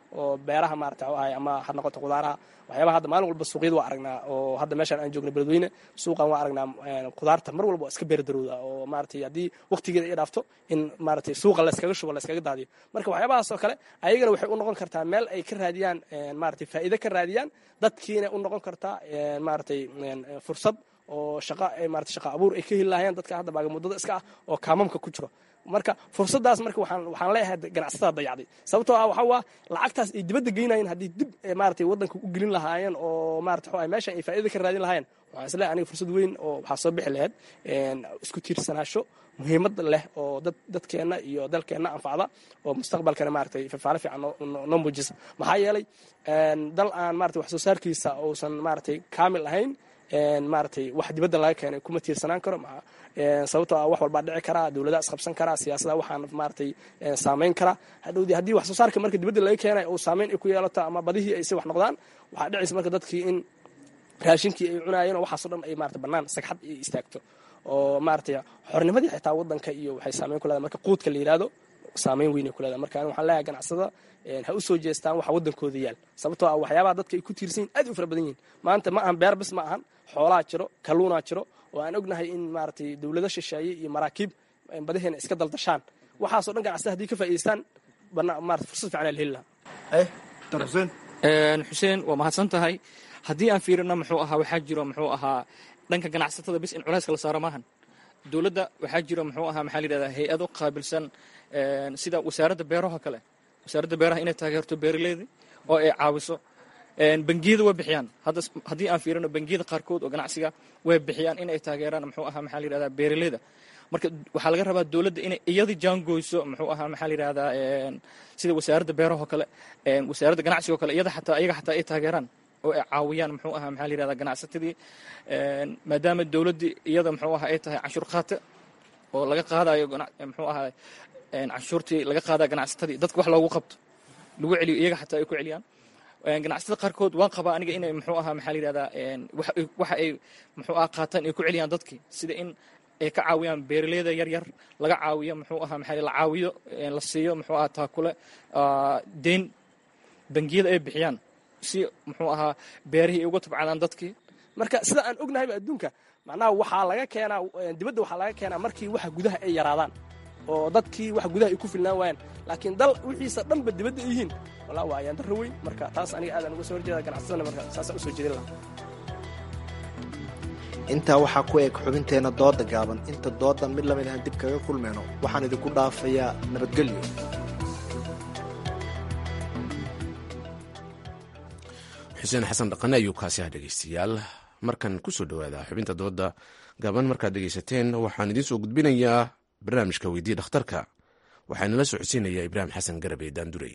oo beeraha maarata ahay ama ha noqoto qudaaraha waxyaabaha hadda maalin walba suuqyada waa aragnaa oo hadda meeshaan aan joogna beledweyne suuqan waa aragnaa qudaarta mar walba waa iska beerdarowda oo maaratay haddii waqtigeeda ay dhaafto in maaratay suuqa layskaga shubo layskaga daadiyo marka waxyaabahaas oo kale ayagana waxay u noqon kartaa meel ay ka raadiyaan maaratay faa'iide ka raadiyaan dadkiina u noqon kartaa maaratay fursad oo shaqa maarata shaqa abuur ay ka heli lahayeen dadka hadda baagamuddada iska ah oo kaamamka ku jiro marka fursadaas marka waxaan waxaan leeyahay ganacsatada dayacday sababtoo ah waxaa waa lacagtaas ay dibadda geynayeen haddii dib maaratay waddanka u gelin lahaayeen oo maarata waxa meesha ay faa'iida ka raadin lahaayeen waxaan isleeyahay aniga fursad weyn oo waxaa soo bixi lahayd isku tiirsanaasho muhiimad leh oo dad dadkeenna iyo dalkeenna anfacda oo mustaqbalkana maaratay fafaale fiican noo muujisa maxaa yeelay dal aan maratay wax soo saarkiisa uusan maaratay kaamil ahayn maaratay wax dibadda laga keenay kuma tiirsanaan karo sababtoo ah wax walbaa dhici karaa dowladaha isqabsan karaa siyaasada waxaan maaratay saameyn karaa hadhowdii haddii wax soo saarka marka dibadda laga keenay uu saameyn ay ku yeelato ama badihii ay si wax noqdaan waxaa dhicaysa marka dadkii in raashinkii ay cunaayeen oo waxaasoo dhan ay maarata bannaan sagxad ay istaagto oo maaratay xornimadii xitaa waddanka iyo waxay saameyn ku leedahay marka quudka la yidhaahdo saameyn weyn ay ku leedahay marka waxaan leeyahay ganacsada ha u soo jeestaan waxa waddankooda yaal sababtoo ah waxyaabaha dadka ay ku tiirsan yihin aad u fara badan yihin maanta ma ahan beer bis ma ahan xoolaa jiro kalluunaa jiro oo aan ognahay in maaratay dowlado shisheeye iyo maraakiib badaheena iska daldashaan waxaasoo dhan ganacsada hadii ka faa'idaystaan marata fursad fiican la heli lahaa xuseen waa mahadsan tahay haddii aan fiirino muxuu ahaa waxaa jiro muxuu ahaa dhanka ganacsatada bis in culayska la saaro maahan dowladda waxaa jiro muxuu ahaa maxaa la yidhahdaa hay-ado qaabilsan sida wasaaradda beeraha kale wasaaradda beeraha inay taageerto beeraleyda oo ay caawiso bangiyada way bixiyaan haddii aan fiirino bangiyada qaarkood oo ganacsiga way bixiyaan inay taageeraan muxuu ahaa maxaa la yidhahdaa beeraleyda marka waxaa laga rabaa dowladda inay iyada jaangoyso muxuu ahaa maxaa la yidhahdaa sida wasaaradda beeraha oo kale wasaaradda ganacsiga oo kale iyada xataa iyaga xataa ay taageeraan oo ay caawiyaan muxuu ahaa maxaa la yidhahdaa ganacsatadii maadaama dowladdii iyada muxuu ahaa ay tahay canshuur qaate oo laga qaadayo muxuu ahaa canshuurtii laga qaadaya ganacsatadii dadka wax loogu qabto lagu celiyo iyaga xataa ay ku celiyaan ganacsatada qaarkood waan qabaa aniga inay muxuu ahaa maxaa la yidhahdaa waxa ay muxuu ahaa qaataan ay ku celiyaan dadkii sida in ay ka caawiyaan beeraleyda yar yar laga caawiyo muxuu ahaa maxaa la caawiyo la siiyo muxuu ahaa taakule deyn bangiyada ay bixiyaan si muxuu ahaa beerihii ay uga tabcadaan dadkii marka sida aan ognahayba adduunka macnaha waxaa laga keenaa dibadda waxaa laga keenaa markii waxa gudaha ay yaraadaan oo dadkii wax gudaha ay ku filnaan waayaan laakiin dal wixiisa dhanba dibadda ay yihiin walaa waa ayaan darro weyn marka taas aniga aadaan uga soo horjeeda ganacsadana marka saasaan usoo jeedin lahaa intaa waxaa ku eg xubinteenna dooda gaaban inta doodan mid lamid ahan dib kaga kulmayno waxaan idinku dhaafayaa nabadgelyo xuseen xasan dhaqane ayuu kaasi ah dhegeystayaal markan kusoo dhowaada xubinta dooda gaaban markaad dhegeysateen waxaan idiin soo gudbinayaa barnaamijka weydii dhakhtarka waxaa inala socodsiinayaa ibraahim xasan garabe daandurey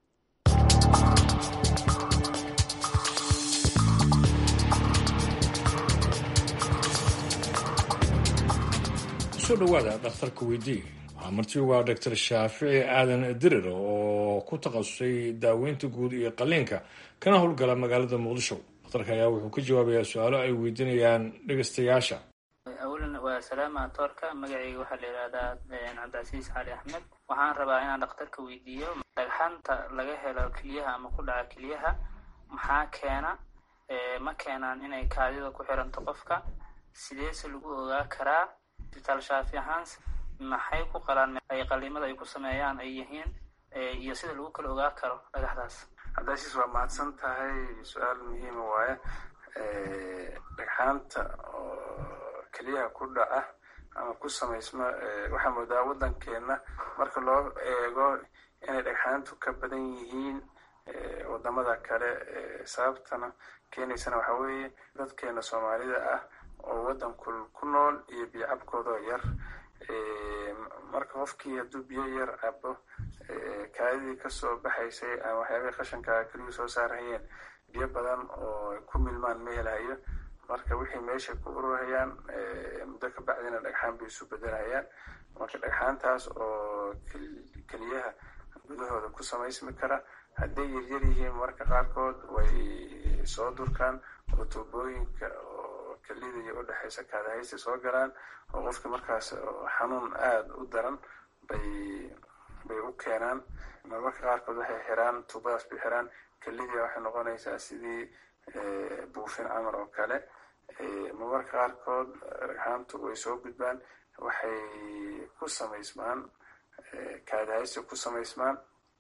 kusoo dhowaada dhakhtarka weydii waxaa marti ugaa doctor shaafici aadan dirir oo ku takhasusay daaweynta guud iyo qaliinka kana howlgala magaalada muqdisho dhakhtarka ayaa wuxuu ka jawaabayaa su-aalo ay weydiinayaan dhegeystayaasha awalan waa salaama toorka magacayga waxaa la yidhahdaa cabdicasiis cali axmed waxaan rabaa inaan dhakhtarka weydiiyo dhagxanta laga helo keliyaha ama ku dhaca keliyaha maxaa keena ma keenaan inay kaadida ku xiranto qofka sideese lagu ogaa karaa isbitaal shaafi ahaan maxay ku qalaan ay qaliimada ay ku sameeyaan ay yihiin iyo sida lagu kala ogaa karo dhagaxdaas cabdicasiis waa mahadsan tahay su-aal muhiima waaye dhagxaanta oo keliyaha ku dhaca ama ku samaysma waxaa moodaa waddankeena marka loo eego inay dhagxaantu ka badan yihiin wadamada kale sababtana keenaysana waxaa weeye dadkeena soomaalida ah oo waddanku ku nool iyo biyo cabkoodoo yar marka qofkii hadduu biyo yar cabo kaadidii kasoo baxaysay ama waxyaabihii qashanka keliyuu soo saarhayeen biyo badan oo ku milmaan ma helayo marka wixii meesha ku ururhayaan muddo ka bacdina dhagxaan bay isu bedelhayaan marka dhagxaantaas oo keliyaha gudahooda ku samaysmi kara hadday yaryar yihiin marka qaarkood way soo durkaan oo tuubooyinka oo kelida iyo udhexaysa kaadahaysta soo galaan oo qofki markaas xanuun aada u daran bay bay u keenaan marmarka qaarkood waxay xiraan tuubadaas bay xiraan kelidii waxay noqonaysaa sidii buufin camal oo kale marmarka qaarkood dhagxaantu way soo gudbaan waxay ku samaysmaan kaadahaysi ku samaysmaan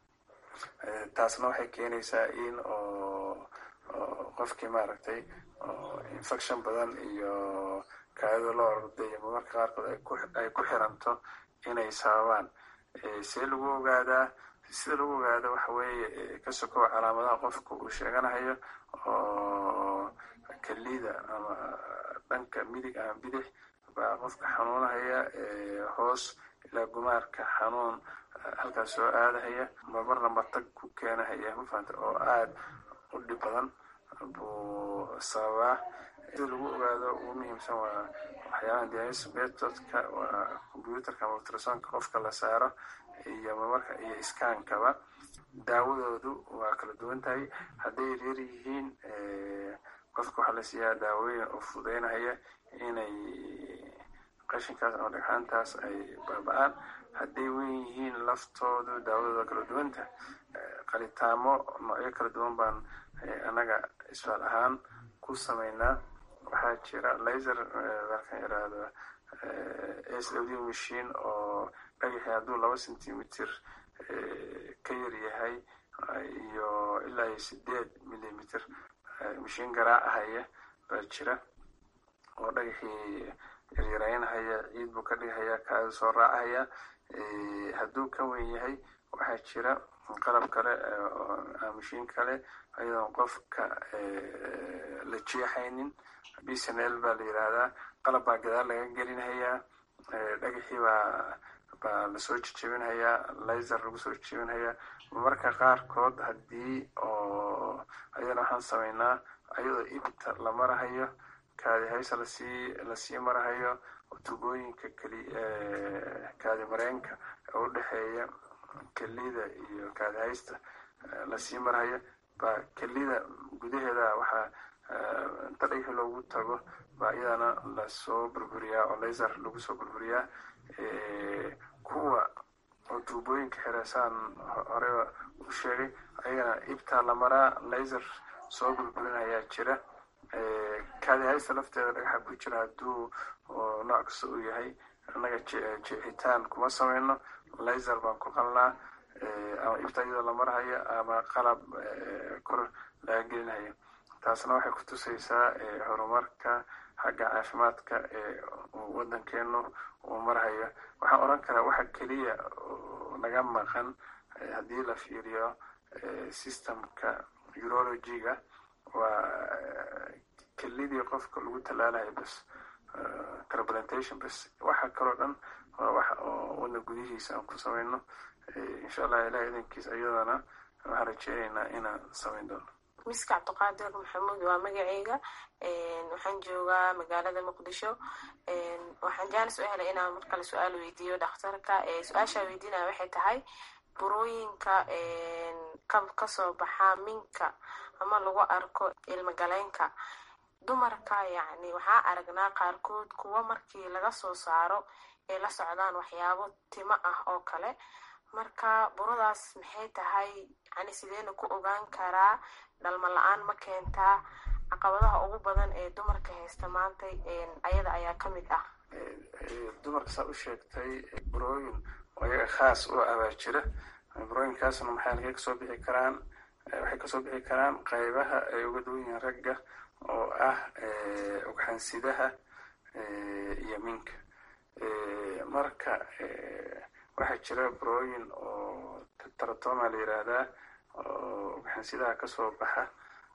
taasna waxay keenaysaa in oo qofkii maaragtay infection badan iyo kaadida loo orday iyo marmarka qaarkood ay ku xiranto inay sababaan see lagu ogaadaa sida lagu ogaado waxa weeye ka sokow calaamadaha qofka uu sheeganahayo oo kelida ama dhanka midig ama bidix baa qofka xanuunahaya hoos ilaa gumaarka xanuun halkaas soo aadahaya marmarna matag ku keenahaya mafahanta oo aada u dhib badan buu sababaa sida lagu ogaado ugu muhiimsan waa waxyaabaha dialysis methodka waa computerka ama ultrasonka qofka la saaro iyo marmarka iyo iskaankaba daawadoodu waa kala duwan tahay hadday yaryar yihiin qofka waxaa la siiyaa daawooyin oo fududeynahaya inay qashinkaas ama dhagxaantaas ay baaba-aan hadday weyn yihiin laftoodu daawadooda kala duwanta qalitaamo noocyo kala duwan baan annaga isfaal ahaan ku sameynaa waxaa jira laser markaan iraahdo s w d machine oo dhagaxi hadduu laba centimeter ka yar yahay iyo ilaa iyo sideed millimeter mashiin garaacahaya baa jira oo dhagaxii yaryaraynahaya ciid buu ka dhigahaya kaada soo raacahaya hadduu ka weyn yahay waxaa jira qalab kale mashiin kale ayadoon qofka la jeexaynin bsnl baa la yidhaahdaa qalab baa gadaal laga gelinhayaa dhagaxii baa baa lasoo jejebinhayaa laser lagu soo jejebinhayaa marmarka qaarkood haddii oo ayadana waxaan sameynaa ayadoo ibta la marahayo kaadi haysa lasii lasii marahayo tubooyinka keli kaadi mareenka oo udhexeeya kelida iyo kaadi haysta lasii marahayo baa kelida gudaheeda waxaa inta dhagaxi loogu tago baa iyadana lasoo burburiyaa oo laser lagu soo burburiyaa kuwa oo tuubooyinka xireesaan horeba u sheegay ayagana ibtaa la maraa laser soo burburinayaa jira kaadi haysta lafteeda dhagaxa ku jira hadduu nooc kasta uu yahay annaga jeexitaan kuma sameyno laser baan ku qalnaa ama ibta iyadoo la marhayo ama qalab kor laga gelinayo taasna waxay ku tusaysaa horumarka xagga caafimaadka ee waddankeenu uu marhayo waxaan odhan karaa waxa keliya naga maqan haddii la fiiriyo systemka urologyga waa kelidii qofka lagu tallaalayo bas transplantation bas waxa kaloo dhan waa wax oo wadna gudihiisa aan ku sameyno insha allah ilaah idankiis iyadana waxaan rajeynaynaa inaan sameyn doono miska cabdiqaadir maxamuud waa magaceyga waxaan joogaa magaalada muqdisho waxaan jaanis u helay inaan mar kale su-aal weydiiyo dhakhtarka su-aashaa weydiinaya waxay tahay burooyinka kasoo baxa minka ama lagu arko ilmagaleenka dumarka yacni waxaa aragnaa qaarkood kuwa markii laga soo saaro ay la socdaan waxyaabo timo ah oo kale marka buradaas maxay tahay yani sideena ku ogaan karaa dhalmo la-aan ma keentaa caqabadaha ugu badan ee dumarka haysta maanta ayada ayaa ka mid ah dumarka saa u sheegtay burooyin oo iyaga khaas u abaa jira burooyinkaasna maxay halkay kasoo bixi karaan waxay kasoo bixi karaan qaybaha ay uga duwan yihiin ragga oo ah ugxansidaha iyo minka marka waxaa jira burooyin oo taratoma la yiraahdaa oo ugxansidaha kasoo baxa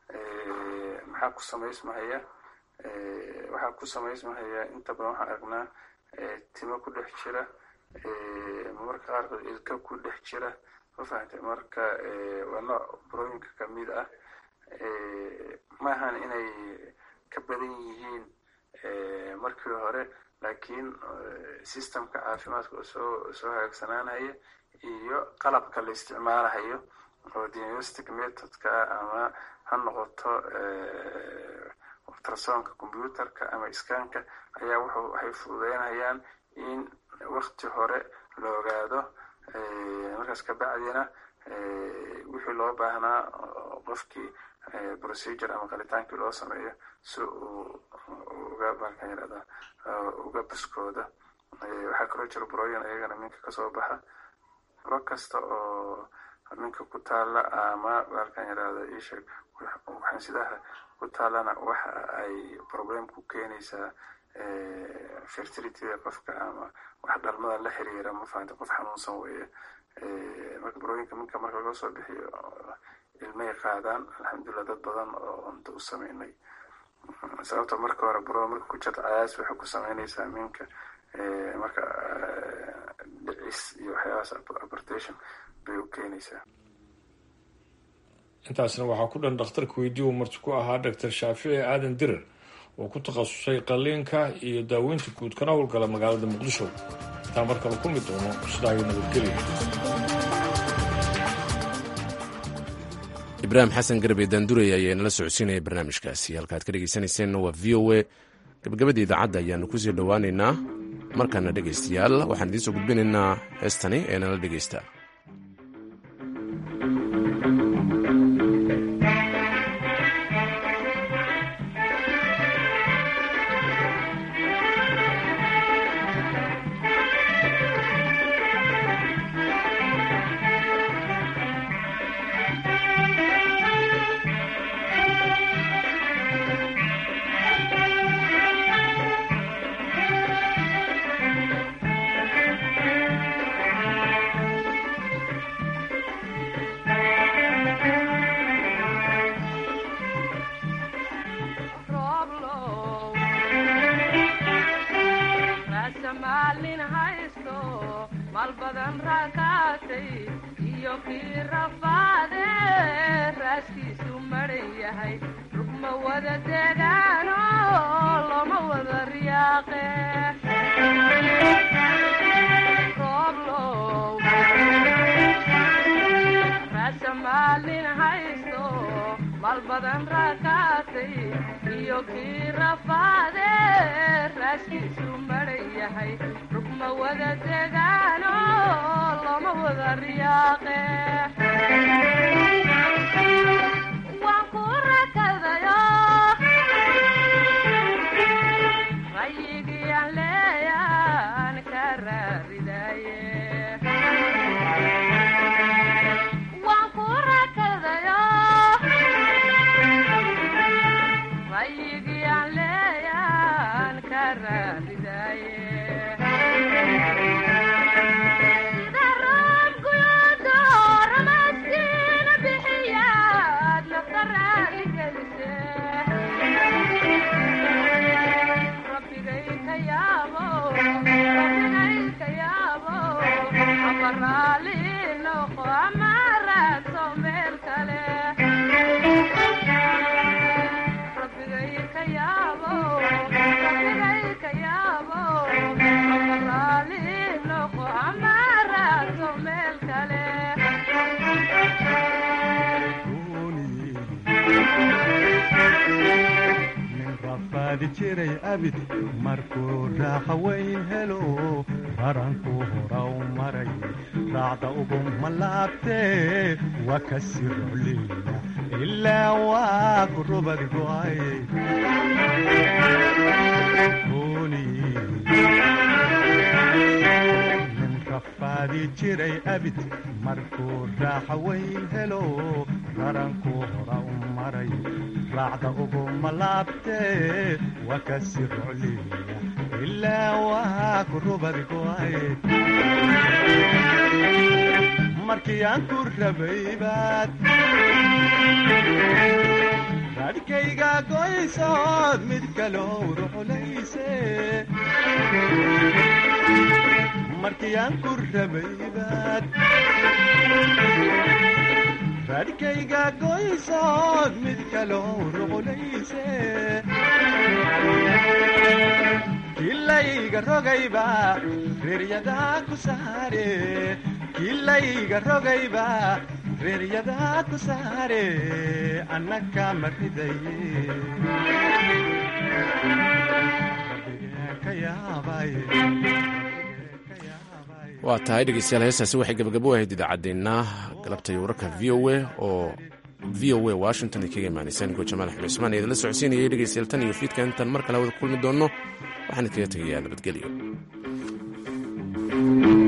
maxaa ku samaysmahaya waxaa ku samaysmahaya inta badan waxaan aragnaa timo ku dhex jira marmarka qaarkood ilka ku dhex jira ma fahamtay marka waa nooc burooyinka kamid ah maahan inay ka badan yihiin markii hore laakiin systemka caafimaadka oo soo soo hagaagsanaanaya iyo qalabka la isticmaalahayo oo diagnostic methodka ama ha noqoto ultrasonka computerka ama iskaanka ayaa wuxuu waxay fududeynayaan in wakti hore la ogaado markaas kabacdina wixii loo baahnaa qofkii procedure ama qalitaankii loo sameeyo si uu uga baalkan yirahda uga buskooda waxaa kaloo jira burooyin ayagana minka kasoo baxa buro kasta oo minka ku taala ama baalkan yirahda isheeg waxaansidaha ku taalana waxa ay problem ku keenaysaa fertilityda qofka ama wax dhalmada la xiriira ma fahanta qof xanuunsan weeye marka burooyinka minka marka laga soo bixiyo ilmay qaadaan alxamdulilah dad badan oo cunto u sameynay sababta marka hore buro marka ku jirta cayaas waxay ku sameynaysaa minka marka dhicis iyo waxyaabahaas abortation bay u keenaysaa intaasna waxaa ku dhan dhakhtarka weydii uu marti ku ahaa doctor shaafici aadan dirar oo ku takhasusay qalliinka iyo daaweynta guud kana howlgala magaalada muqdisho intaa markale ku mid doono sidaa ayuu nabadgelya ibraahim xasan garbe daandurey ayaa inala socodsiinaya barnaamijkaasi halkaad ka dhegeysanayseena waa v o a gabagabada idaacadda ayaanu kusii dhowaaneynaa markaana dhegaystayaal waxaan idiin soo gudbinaynaa heestani ee nala dhegaysta markuu raaxa weyn helo baranku horaw maray raacda ugu malaabtee waa ka sii rocleyna ilaa waa ku rubad go'ay nin rafaadi jiray abid markuu raaxa weyn helo baranku hora u maray raacda ugu malaabtee waa ka sii rocleyna ilaa waa ku rubad go'ay markii aan ku rabay baad raadhkayga goysood mid kaloo ruxulayse markii aan ku rabay baad raadhkayga goysood mid kaloo ruxulayse kilayga rogayba reeryadaa ku saare kilayga rogayba reeryadaa ku saare annaka ma ridaye ka yaabay waa tahay dhegeystayaal heestaasi waxay gabagabo ahayd idaacaddeenna galabta iyo wararka v o a oo v o a washington ay kaga imaanaysaan go jamaal axmed cusmaan ee idinla socodsiinayay dhegeystayaal tan iyo fiidka intaan mar kale hawada kulmi doonno waxaan idkaga tegayaa nabadgelyo